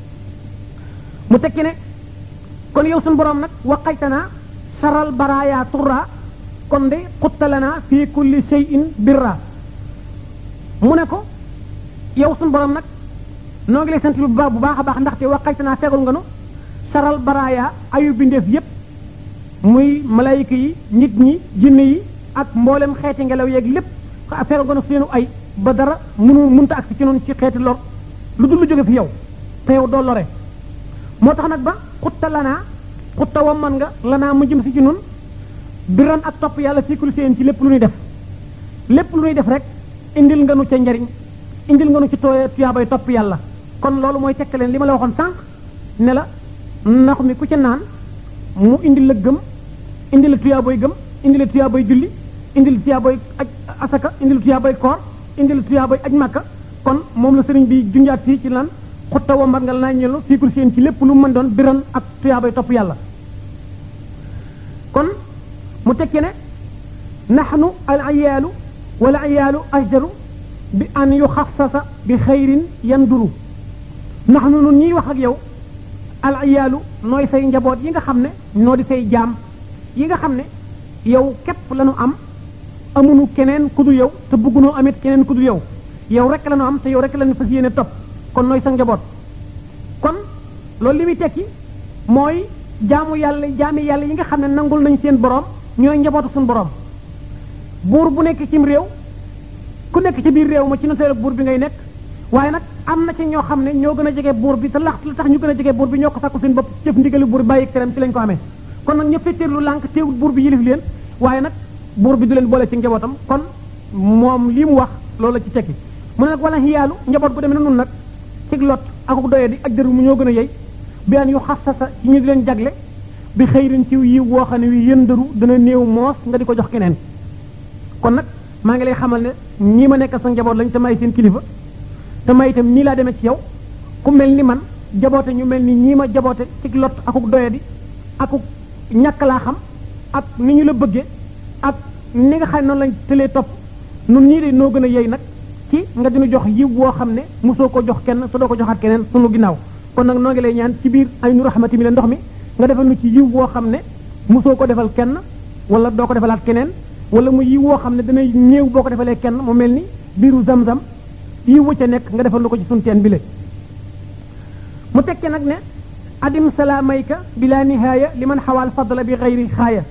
mu tekki ne kon yow suñu borom nag waqaytanaa saral baraaya turra kon de xuttalana fi kulli shay'in birra mu ne ko yow suñu borom nag noo ngi lay sant bu baax bu baax a baax ndaxte waqaytanaa fegal nga nu saral baraaya ayu bindeef yépp muy malayka yi nit ñi jinne yi ak mboolem xeeti ngelaw yeeg lépp fegal nga nu seenu ay ba dara munu munta ak si ci noonu ci xeeti lor lu dul lu jóge fi yow te yow doo lore moo tax nag ba xutta lanaa xutta wamman nga lanaa mu jëm si ci nun biran ak topp yàlla fiikul seen ci lépp lu ñuy def lépp lu ñuy def rek indil nga nu ca njariñ indil nga nu ci tooy tuyaabay topp yàlla kon loolu mooy tekk leen li ma la waxoon sànq ne la ndox mi ku ca naan mu indil la gëm indil la tuyaaboy gëm indil la tuyaaboy julli indil la tuyaaboy aj asaka indil la tuyaaboy koor indil la tuyaaboy aj màkka kon moom la sëriñ bi junjaat fii ci lan xutta wambat nga la naa ñelu fiikul seen ci lépp lu mën doon biran ak tuyaabay topp yàlla kon mu tekke ne naxnu al ayaalu wala ayaalu ajdaru bi an yuxassasa bi xayrin yanduru naxnu nun ñiy wax ak yow al ayaalu nooy say njaboot yi nga xam ne noo di say jaam yi nga xam ne yow képp la nu am amunu keneen ku dul yow te bëggunoo amit keneen ku dul yow yow rek la nu am te yow rek la nu fas yéene topp kon nooy sa njaboot kon loolu li muy tekki mooy jaamu yàlla jaami yàlla yi nga xam ne nangul nañ seen borom ñooy njabootu suñu borom buur bu nekk cim réew ku nekk ci biir réew ma ci noteelu buur bi ngay nekk waaye nag am na ci ñoo xam ne ñoo gën a jege buur bi te lax la tax ñu gën a jege buur bi ñoo ko sàkku seen bopp jëf ndigali buur bi bàyyi teram ci lañ ko amee kon nag ña fetteerlu lànk teewul buur bi yilif leen waaye nag buur bi du leen boole ci njabootam kon moom lii mu wax loolu la ci tekki mu ne nag wala xiyaalu njaboot gu demee na nun nag ci lot akuk doye di ak dëru mu ñoo gën a yey bi an yu xasasa ci ñu di leen jagle bi xëyrin ci yi woo xam ne wi yëndaru dana néew moos nga di ko jox keneen kon nag maa ngi lay xamal ne ñii ma nekk sa njaboot lañ te may seen kilifa te may itam nii laa demee ci yow ku mel ni man jaboote ñu mel ni ñii ma jaboote ci lot akuk doye di akuk ñàkk laa xam ak ni ñu la bëggee ak ni nga xam ne noonu lañ tëlee topp nun ñii de noo gën a yey nag ci nga dinu jox yiw woo xam ne mosoo ko jox kenn te doo ko joxaat keneen sunu ginnaaw kon nag noo ngi lay ñaan ci biir ay nu raxmati mi la ndox mi nga defal nu ci yiw woo xam ne mosoo ko defal kenn wala doo ko defalaat keneen wala mu yiw woo xam ne dana ñëw boo ko defalee kenn mu mel ni biiru zam-zam yiw wa ca nekk nga defal nu ko ci sunu teen bi le mu tekke nag ne adim salaamayka bila nihaaya li man xawaal fadla bi xayri xaaya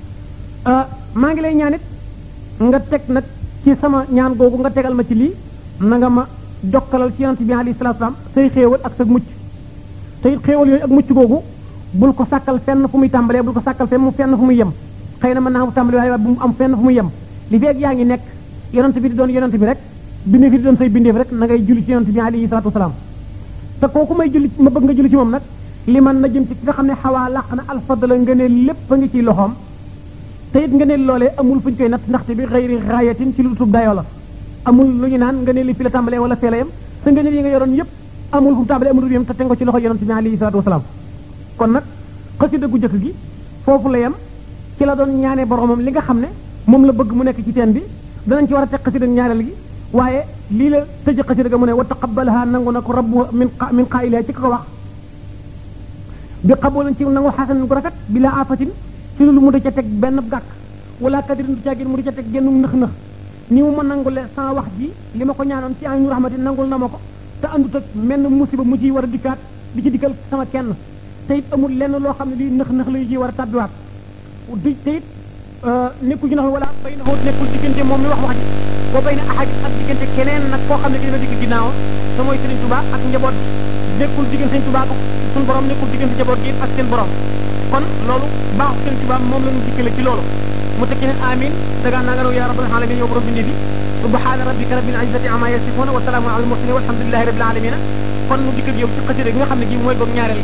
maa ngi lay ñaanit nga teg nag ci sama ñaan googu nga tegal ma ci lii na nga ma jokkalal ci yonent bi alayhi salaatu salaam say xéewal ak sa mucc te it xéewal yooyu ak mucc googu bul ko sàkkal fenn fu muy tàmbalee bul ko sàkkal fenn mu fenn fu muy yem xëy na mën naa mu tàmbali waaye bu mu am fenn fu muy yem li feeg yaa ngi nekk yonent bi di doon yonent bi rek bindeef yi di doon say bindeef rek na ngay julli ci yonent bi alayhi salaatu wasalaam te kooku may julli ma bëgg nga julli ci moom nag li man na jëm ci ki nga xam ne xawaa làq na alfadla nga ne lépp a ngi ciy loxoom te it nga ne loolee amul fu ñu koy natt ndaxte bi xëyri raayatin ci lu tub dayoo la amul lu ñu naan nga ne li fi la tàmbalee wala fee la yem sa nga ne yi nga yoroon yépp amul fu mu tàmbalee amul yem te teg ko ci loxo yonent bi alayhi salaatu wasalaam kon nag xasida gu jëkk gi foofu la yem ci la doon ñaanee boromam li nga xam ne moom la bëgg mu nekk ci teen bi danañ ci war a teg xasida ñaareel gi waaye lii la tëj xasida ga mu ne wa taqabbalaha nangu na ko rabbu min min qaa'iliha ci ko wax bi xabolan ci nangu xasan gu rafet bi la afatin ci lu mu da ca teg benn gàkk wala kadirin du caagin mu da ca teg genn nëx-nëx ni mu ma nangule sans wax ji li ma ko ñaanoon ci aynu rahmati nangul na ma ko te andut ak menn musiba mu ciy war a dikkaat di ci dikkal sama kenn te it amul lenn loo xam ne lii nëx-nëx la yu ciy war a tàbbiwaat di te it nekkul ci nax wala bay na xóot nekkul diggante moom mi wax wax ji boo bay na ahadit ak diggante keneen nag koo xam ne dina dikk ginnaaw te mooy Sëriñ Tuubaa ak njaboot nekkul diggante Sëriñ Tuubaa ak suñu borom nekkul diggante njaboot gi ak seen borom kon loolu baaxu Sëriñ Tuubaa moom la ñu dikkale ci loolu mu tekki ne amin dagaa naa nga naw yaa rabbal alamin yow borom bindi bi subhaana rabbika rabbil izzati amma yasifuna wa salaamun alal mursalin walhamdulillahi rabbil alamin kon mu dikk ak yow ci xasida gi nga xam ne gi mooy boog ñaareel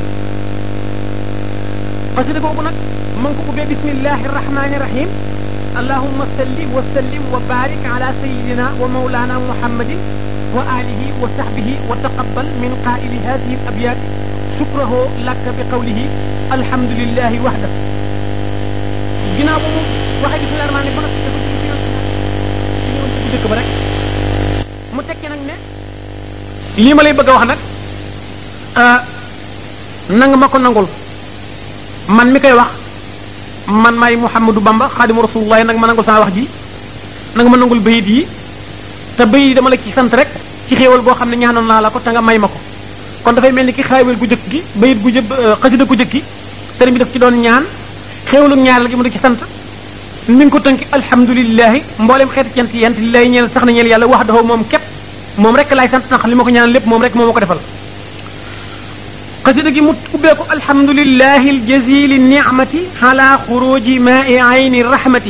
xasida googu nag ma ngi ko ubbee bismillahi rahmani rahim allahumma salli wa sallim wa barik ala sayidina wa maulana muhammadin wa alihi wa sahbihi wa taqabbal min qaili hadihi al abyat shukrahu laka bi qawlihi alhamdulillahi wahda ginnaaw ba mu waxee bismillahi rahmani ba noppi dafa julli ci ñëwoon ci dëkk ba rek mu tekki nag ne lii ma lay bëgg a wax nag nanga ma ko nangul man mi koy wax man maay Muhammadu Bamba xaadimu rasulullah nag ma nangul sama wax ji nanga ma nangul bayit yi te bayit yi dama la ci sant rek ci xéewal goo xam ne ñaanoon naa la ko te nga may ma ko kon dafay mel ni ki xaawel gu jëkk gi bayit gu jë xasida gu jëkk gi sëriñ bi daf ci doon ñaan xéewalu ñaareel gi mu da ci sant mi ngi ko tënki alhamdulilahi mboolem xeeti cant yent li lay ñeel sax na ñeel yàlla wax dafa moom képp moom rek laay sant ndax li ma ko ñaan lépp moom rek moo ma ko defal xasida gi mu ubbee ko alhamdulilahi aljazili nicmati ala xuruji maai ayni rahmati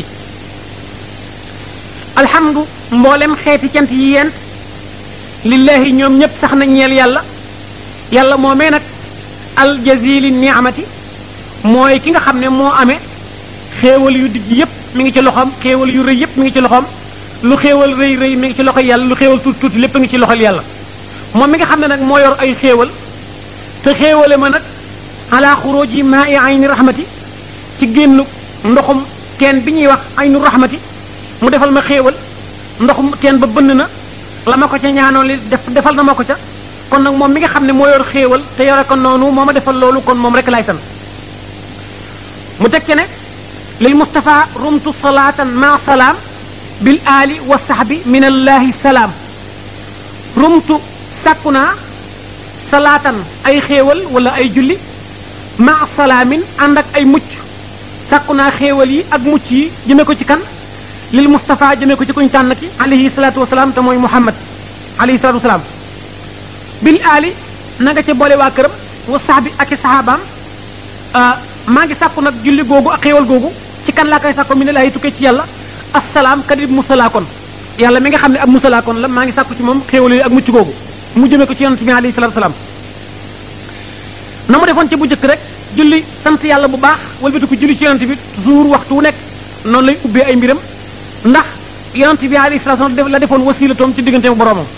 alhamdu mboolem xeeti cant yi yent lillahi ñoom ñëpp sax na ñeel yàlla yàlla moomee nag aljazili nicmati mooy ki nga xam ne moo amee xéewal yu digg yëpp mi ngi ci loxoom xéewal yu rëy yëpp mi ngi ci loxoom lu xéewal rëy rëy mi ngi ci loxo yàlla lu xéewal tuuti tuuti lépp a ngi ci loxol yàlla moom mi nga xam ne nag moo yor ay xéewal te xéewale ma nag ala xuróoji maa i ayni rahmati ci génn ndoxum teen bi ñuy wax aynu rahmati mu defal ma xéewal ndoxum teen ba bënn na la ma ko ca ñaanoon li def defal na ma ko ca kon nag moom mi nga xam ne moo yor xéewal te yore ko noonu moo ma defal loolu kon moom rek lay sant mu teg ci ne lil Mustafa rumtu salaatan ma salaam bil aali wa sahbi min allahi salaam rumtu sàkku naa salaatan ay xéewal wala ay julli ma salaamin ànd ak ay mucc sàkku naa xéewal yi ak mucc yi jëme ko ci kan lil Mustafa jëme ko ci kuñ tànn ki alayhi salaatu wasalaam te mooy Muhammad alayhi salaatu wasalaam bil aali na nga ca boole waa këram wa sahbi ak i sahabaam maa ngi sàkku nag julli googu ak xéewal googu ci kan laa koy sàkku mi ne laay tukkee ci yàlla assalaam kadib musalaakoon yàlla mi nga xam ne ab musalaakoon la maa ngi sàkku ci moom xéewal yi ak mucc googu mu jëmee ko ci yonent bi alayhi salaatu salaam na mu defoon ci bu njëkk rek julli sant yàlla bu baax walbati ko julli ci yonent bi toujours waxtu wu nekk noonu lay ubbee ay mbiram ndax yonent bi alayhi salaatu salaam la defoon wasilatoom ci diggante mu boroomam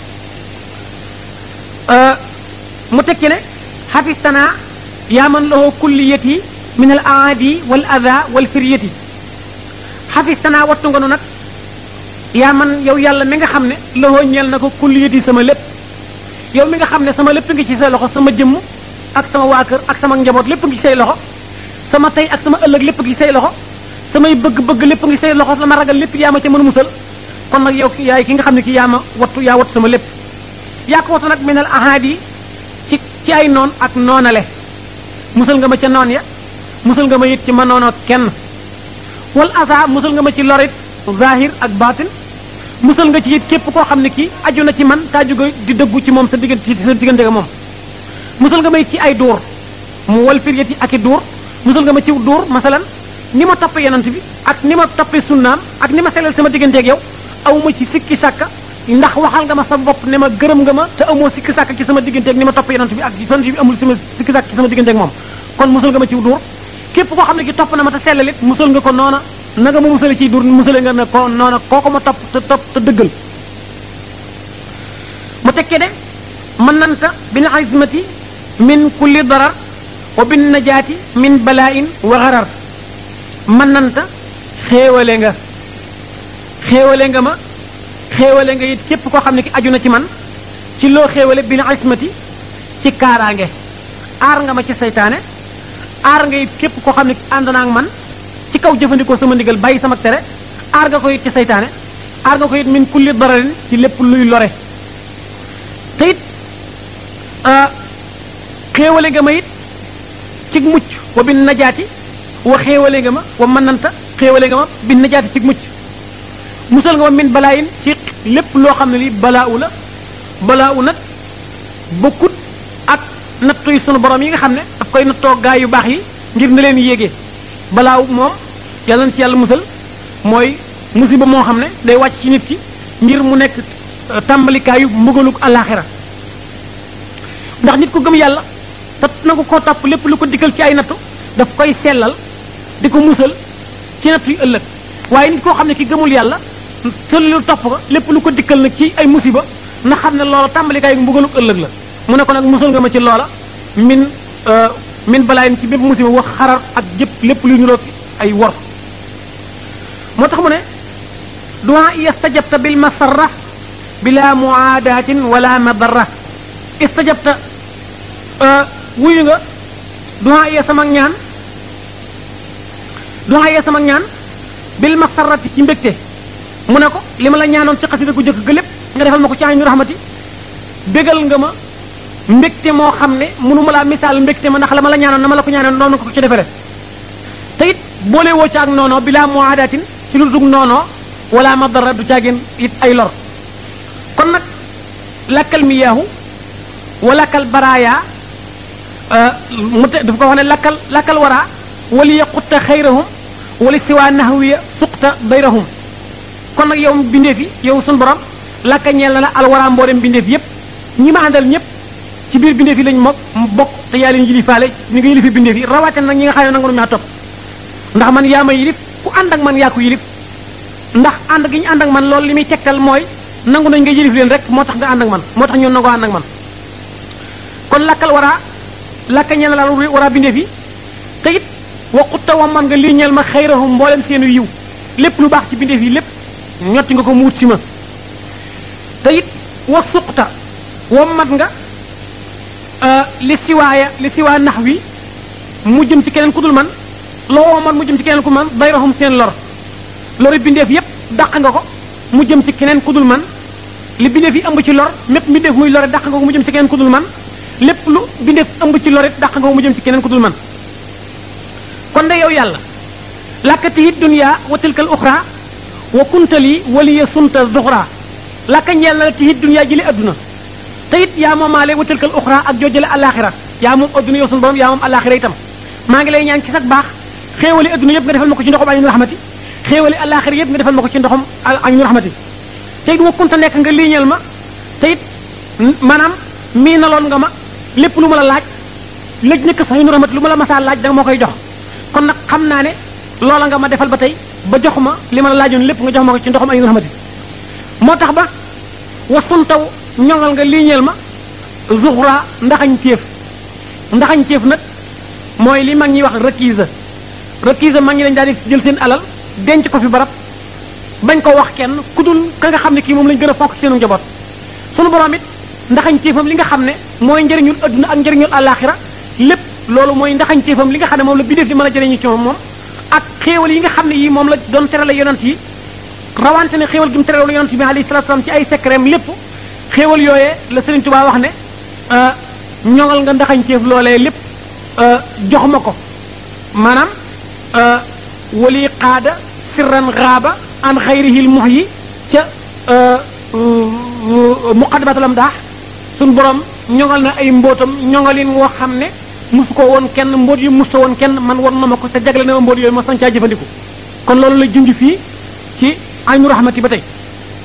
mu tekki ne xafistanaa yaa man lahu kulliyati min al aadi wal ada wal firyati xafistanaa wattu nga nu nag yaa man yow yàlla mi nga xam ne loxoo ñeel na ko kulliyati sama lépp yow mi nga xam ne sama lépp ngi ci say loxo sama jëmm ak sama waa kër ak sama njaboot lépp ngi ci say loxo sama tey ak sama ëllëg lépp ngi ci say loxo samay bëgg-bëgg lépp ngi ci say loxo sama ragal lépp yaa ma ca mën a musal kon nag yow yaay ki nga xam ne ki yaa ma wattu yaa wattu sama lépp yaa ko wattu nag min al aadi ci ci ay noon ak noonale musal nga ma ca noon ya musal nga ma it ci ma noonoo kenn wal asa musal nga ma ci lorit zahir ak batin musal nga ci it képp koo xam ne kii aju na ci man taa jóge di dëggu ci moom sa diggante ci sa diggante ak moom musal nga may ci ay duur mu wal firyati ak i duur musal nga ma ci duur masalan ni ma toppee yonent bi ak ni ma toppee sunnaam ak ni ma selal sama diggante ak yow awma ci sikki sàkka ndax waxal nga ma sa bopp ne ma gërëm nga ma te amoo sikki sàkka ci sama digganteeg ni ma topp yonent bi ak yonent bi amul sama sikki sàkka ci sama digganteeg moom kon musal nga ma ci duur képp koo xam ne ki topp na ma te sellalit musal nga ko noona na nga ma musale ciy duur musale nga ne ko noona kooko ma topp te topp te dëggal mu tekkee de man nanta bil azmati min kulli darar wa bin najaati min balaain wa xarar man nanta xéewale nga xéewale nga ma xéewale nga it képp koo xam ne ki aju na ci man ci loo xéewale bil azmati ci kaaraange aar nga ma ci saytaane aar nga it képp koo xam ne ànd naa ak man ci kaw jëfandikoo sama ndigal bàyyi sama tere aar nga ko it ci saytaane aar nga ko it min kulli dararin ci lépp luy lore te it xéewale nga ma it ci mucc wa bin najaati wa xéewale nga ma wa mënanta xéewale nga ma bin najaati ci mucc musal nga ma min balaayin ci lépp loo xam ne li balaawu la balaawu nag bokkut ak nattu yi sunu borom yi nga xam ne daf koy nattoo gaay yu baax yi ngir na leen yéegee balaaw moom yàlla na ci yàlla musal mooy musiba moo xam ne day wàcc ci nit ki ngir mu nekk tàmbalikaayu mbugaluk àllaaxira ndax nit ku gëm yàlla te nangu koo topp lépp lu ko dikkal ci ay nattu daf koy sellal di ko musal ci nattu yu ëllëg waaye nit koo xam ne ki gëmul yàlla sëllu topp ko lépp lu ko dikkal nag ci ay musiba na xam ne loola tàmbalikaayu mbugaluk ëllëg la mu ne ko nag musal nga ma ci loola min min balaayin ci bépp musiba wax xarar ak jëpp lépp luy niroo ay wor moo tax mu ne duwaa istajabta bil masarra bila muaadatin wala madarra istajabta wuyu nga duwaa iya sama ñaan duwaa iya sama ñaan bil masarrati ci mbégte mu ne ko li ma la ñaanoon ci xasida gu jëkk ga lépp nga defal ma ko ci aynu rahmati bégal nga ma mbégte moo xam ne mënu ma laa misaal mbégte ma ndax la ma la ñaanoon na ma la ko ñaanoon noonu ko ci defere te it boole woo ci ak noonoo bilaa muaadatin ci lu dug noonoo wala madara du caagin it ay lor kon nag lakkal miyaahu wa lakkal baraaya mu te dafa ko wax ne lakkal lakkal waraa wali yaqutta xayrahum wali siwaa nahwiya suqta bayrahum kon nag yow bindeef yi yow sun borom lakka ñeel na la alwaraa mboolem bindeef yépp ñi ma àndal ñëpp ci biir bindeef yi lañ mokk bokk te yaa leen yilifaale ni nga yilifi bindeef yi rawaate nag ñi nga xam ne nangu nu ñaa topp ndax man yaa ma yilif ku ànd ak man yaa ko yilif ndax ànd gi ñu ànd ak man loolu li muy tegtal mooy nangu nañ nga yilif leen rek moo tax nga ànd ak man moo tax ñoo nangoo ànd ak man kon lakkal waraa lakka ñeel na la waraa bindeef yi te it waqutta wa man nga lii ñeel ma xayrahum mboolem seenu yiw lépp lu baax ci bindeef yi lépp ñotti nga ko muut si ma te it wa suqta wa mat nga li siwaaya li siwaa nax wi mu jëm ci keneen ku dul man loo woo man mu jëm ci keneen ku man bayrahum seen lor lori bindeef yépp dàq nga ko mu jëm ci keneen ku dul man li bindeef yi ëmb ci lor mépp bindeef muy lore dàq nga ko mu jëm ci keneen ku dul man lépp lu bindeef ëmb ci lorit dàq nga ko mu jëm ci keneen ku dul man kon de yow yàlla làkkati it dunya wa tilkal uxra wa kuntali waliya sunta zuxra làkka ñeel na la ti it dunya jële adduna te it yaa moomaale wa tilkal uxra ak joojale alaxira yaa moom adduna yow sun borom yaa moom alaxira itam maa ngi lay ñaan ci sag baax xéewali adduna yëpp nga defal ma ko ci ndoxum aynu rahmati xéewali alaxira yëpp nga defal ma ko ci ndoxum aynu rahmati te it wa kunta nekk nga liiñal ma te it maanaam mii naloon nga ma lépp lu ma la laaj lëj nekk sax aynu rahmati lu ma la masaa laaj da nga moo koy jox kon nag xam naa ne loola nga ma defal ba tey ba jox ma li ma la laajoon lépp nga jox ma ko ci ndoxam aynu rahmati moo tax ba wasun taw ñoŋal nga liiñeel ma zuxra ndaxañ ceef ndaxañ ceef nag mooy li mag ñi wax requise requise mag ñi dañ daal di jël seen alal denc ko fi barab bañ ko wax kenn ku dul ka nga xam ne kii moom lañ gën a fonk ci seenu njaboot sunu borom it ndaxañ ceefam li nga xam ne mooy njëriñul adduna ak njëriñul àllaaxira lépp loolu mooy ndaxañ ceefam li nga xam ne moom la bindéef di mën a jëriñu ci moom ak xéewal yi nga xam ne yii moom la doon terale yonent yi rawante ne xéewal gi mu terale yonent bi alayhi salaatu salaam ci ay secret lépp xéewal yooyee la Sëriñ Tuubaa wax ne ñoŋal nga ndaxañ ceef loolee lépp jox ma ko maanaam wali qaada sirran xaaba an xayrihil mux yi ca muqaddamatul daax suñ borom ñoŋal na ay mbootam ñoŋalin woo xam ne musu ko woon kenn mboot yu musta woon kenn man war na ma ko te jagle na ma mboot yooyu ma sañ caa jëfandiku kon loolu la junj fii ci aynu rahmati ba tey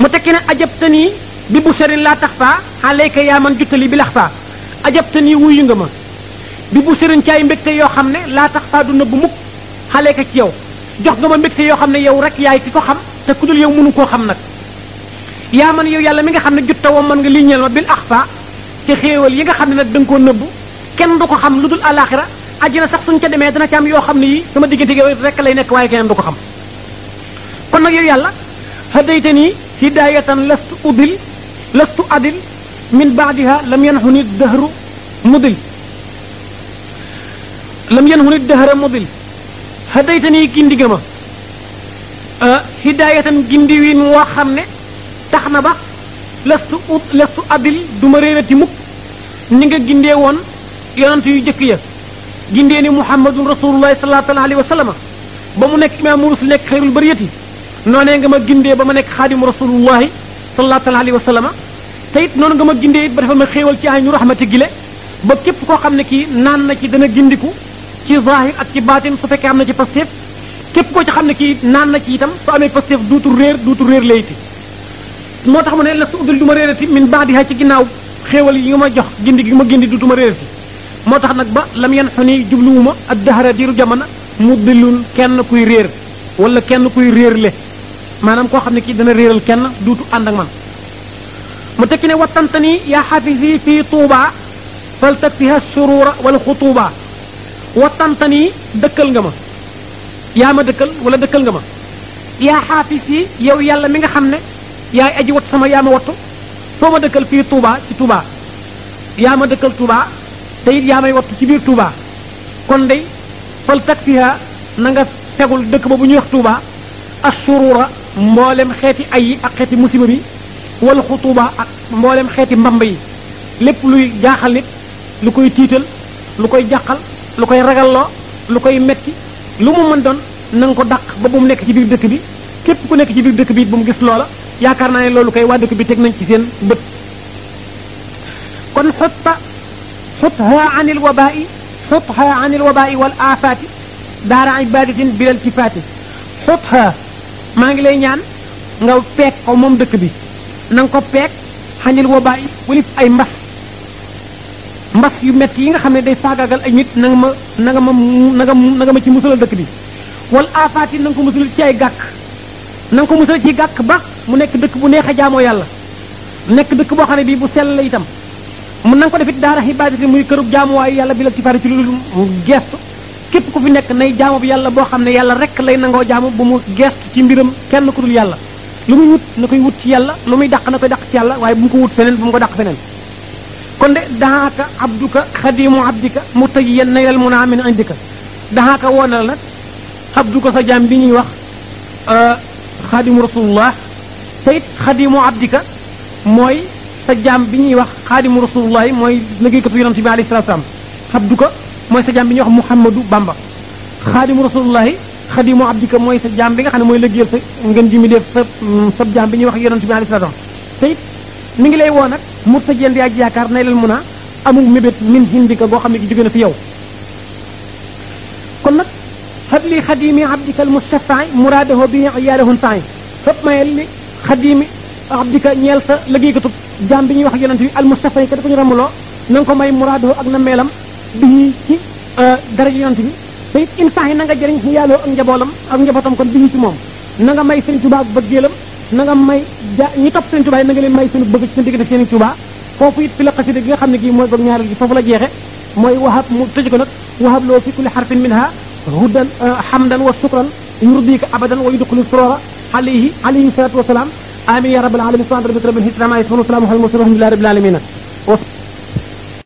mu tekki ne ajabtani bi busharin laa tax faa alayka yaa man juttali bi lax faa ajabtani wuyu nga ma bi busharin ci ay mbégte yoo xam ne laa tax faa du nëbb mukk alayka ci yow jox nga ma mbégte yoo xam ne yow rek yaay ki ko xam te ku dul yow mënu koo xam nag yaa man yow yàlla mi nga xam ne jutta woo mën nga li ñeel ma bil axfa ci xéewal yi nga xam ne nag da nga koo nëbb kenn du ko xam lu dul alaxira àjjana sax suñ ca demee dana ci am yoo xam ne yi sama diggante yow rek lay nekk waaye keneen du ko xam kon nag yow yàlla hadaytani hidayatan lastu udil lastu adil min baadiha lam yanxu ni dahru mudil lam yanxu ni dahra mudil hadaytani gindi nga ma hidayatan gindi wiin woo xam ne tax na ba lastu ut lastu adil du ma réerati mukk ni nga gindee woon yonent yu jëkk ya gindee ni muhammadun rasulullahi sallallahu alayhi wa sallam ba mu nekk imaamu rusul nekk xayrul bariyati noonee nga ma gindee ba ma nekk xaadimu rasulullahi sallallahu alayhi wa sallam te it noonu nga ma gindee it ba dafa ma xéewal ci ay ñu raxmati gile ba képp koo xam ne kii naan na ci dana gindiku ci zahir ak ci baatin su fekkee am na ci pastéef képp koo ci xam ne kii naan na ci itam su amee pastéef duutu réer duutu réer layti moo tax mu ne la su uddul du ma réerati min baadiha ci ginnaaw xéewal yi nga ma jox gindi gi ma gindi duutu ma réerati moo tax nag ba lam yan xu ni jubluwuma ak dahara diiru jamono mu dillul kenn kuy réer wala kenn kuy réerle maanaam koo xam ne kii dana réeral kenn duutu ànd ak man mu tekki ne wattantani yaa xafisi fii tuuba fal takfiha surura wal xutuuba wattantani dëkkal nga ma yaa ma dëkkal wala dëkkal nga ma yaa xaafisi yow yàlla mi nga xam ne yaay aji wat sama yaa ma wattu foo ma dëkkal fii tuuba ci tuuba yaa ma dëkkal tuuba te it yaa may wattu ci biir tuuba kon day fal takfiha na nga tegul dëkk ba bu ñuy wax tuuba assurura mboolem xeeti ay yi ak xeeti musiba bi wala xutuuba ak mboolem xeeti mbamb yi lépp luy jaaxal nit lu koy tiital lu koy jàqal lu koy ragalloo lu koy metti lu mu mën doon na nga ko dàq ba bu mu nekk ci biir dëkk bi képp ku nekk ci biir dëkk bi it bu mu gis loola yaakaar naa ne loolu koy waa dëkk bi teg nañ ci seen bët kon xutta xutha an il wabai xutha an il wabai wal aafaati daara ibadatin bilal kifaati xutha maa ngi lay ñaan nga peeg ko moom dëkk bi na nga ko peeg xanil wabai walif ay mbas mbas yu metti yi nga xam ne day faagaagal ay nit na nga ma na nga ma na nga na nga ma ci musalal dëkk bi wal aafaati na nga ko musalal ci ay gàkk na nga ko musal ci gàkk ba mu nekk dëkk bu neex a jaamoo yàlla nekk dëkk boo xam ne bii bu sell la itam mun na nga ko defit daara xibaadati muy kërub jaamuwaayu yàlla bi la ci fari ci lu gestu képp ku fi nekk nay jaamu bi yàlla boo xam ne yàlla rek lay nangoo jaamu bu mu gestu ci mbiram kenn ku dul yàlla lu muy wut na koy wut ci yàlla lu muy dàq na koy dàq ci yàlla waaye bu mu ko wut feneen bu mu ko dàq feneen kon de dahaaka abduka xadimu abdika mutayiyan naylal muna min indika dahaaka woona la nag abduka sa jaam bi ñuy wax xaadimu rasulullah te it xadimu abdika mooy sa jaam bi ñuy wax xaadimu rasulullah mooy liggéeykatu yonent bi alayhi salaatu salaam abduka mooy sa jaam bi ñuy wax muhammadu bamba xaadimu rasulullah xadimu abdika mooy sa jaam bi nga xam ne mooy liggéeyal sa ngeen ji mi def sa sa jaam bi ñuy wax yonent bi alayhi salaatu salaam te it mi ngi lay woo nag murtajeen di aj yaakaar nay leen mun a amul mébét min hindika boo xam ne gi jóge na fi yow kon nag habli xadimi abdika almustafai muraadahu bi iyaalahun saay fëpp mayel li xadimi abdika ñeel sa liggéeykatu jaam bi ñuy wax yonent bi almustafai ka dafa ñu ramuloo na nga ko may muraadahu ak na meelam bi ci daraja yonent bi te it insaan yi na nga jëriñ yaaloo ak njaboolam ak njabootam kon bi ci moom na nga may sëñ Tuubaa ak bëggeelam na nga may ja ñi topp sëñ Tuubaa yi na nga leen may seen bëgg ci seen diggante seen Tuubaa foofu it fi la xasida gi nga xam ne gii mooy bëgg ñaareel gi foofu la jeexe mooy wahab mu tëj ko nag wahab loo fi kulli xarfin minha hudan hamdan wa shukran yurdika abadan wa yudxilu surora alayhi alayhi salatu wasalaam amin ya rabbal alamin subhana rabbika rabbil izzati amma yasifun wa salamun alal mursalin walhamdulillahi rabbil alamin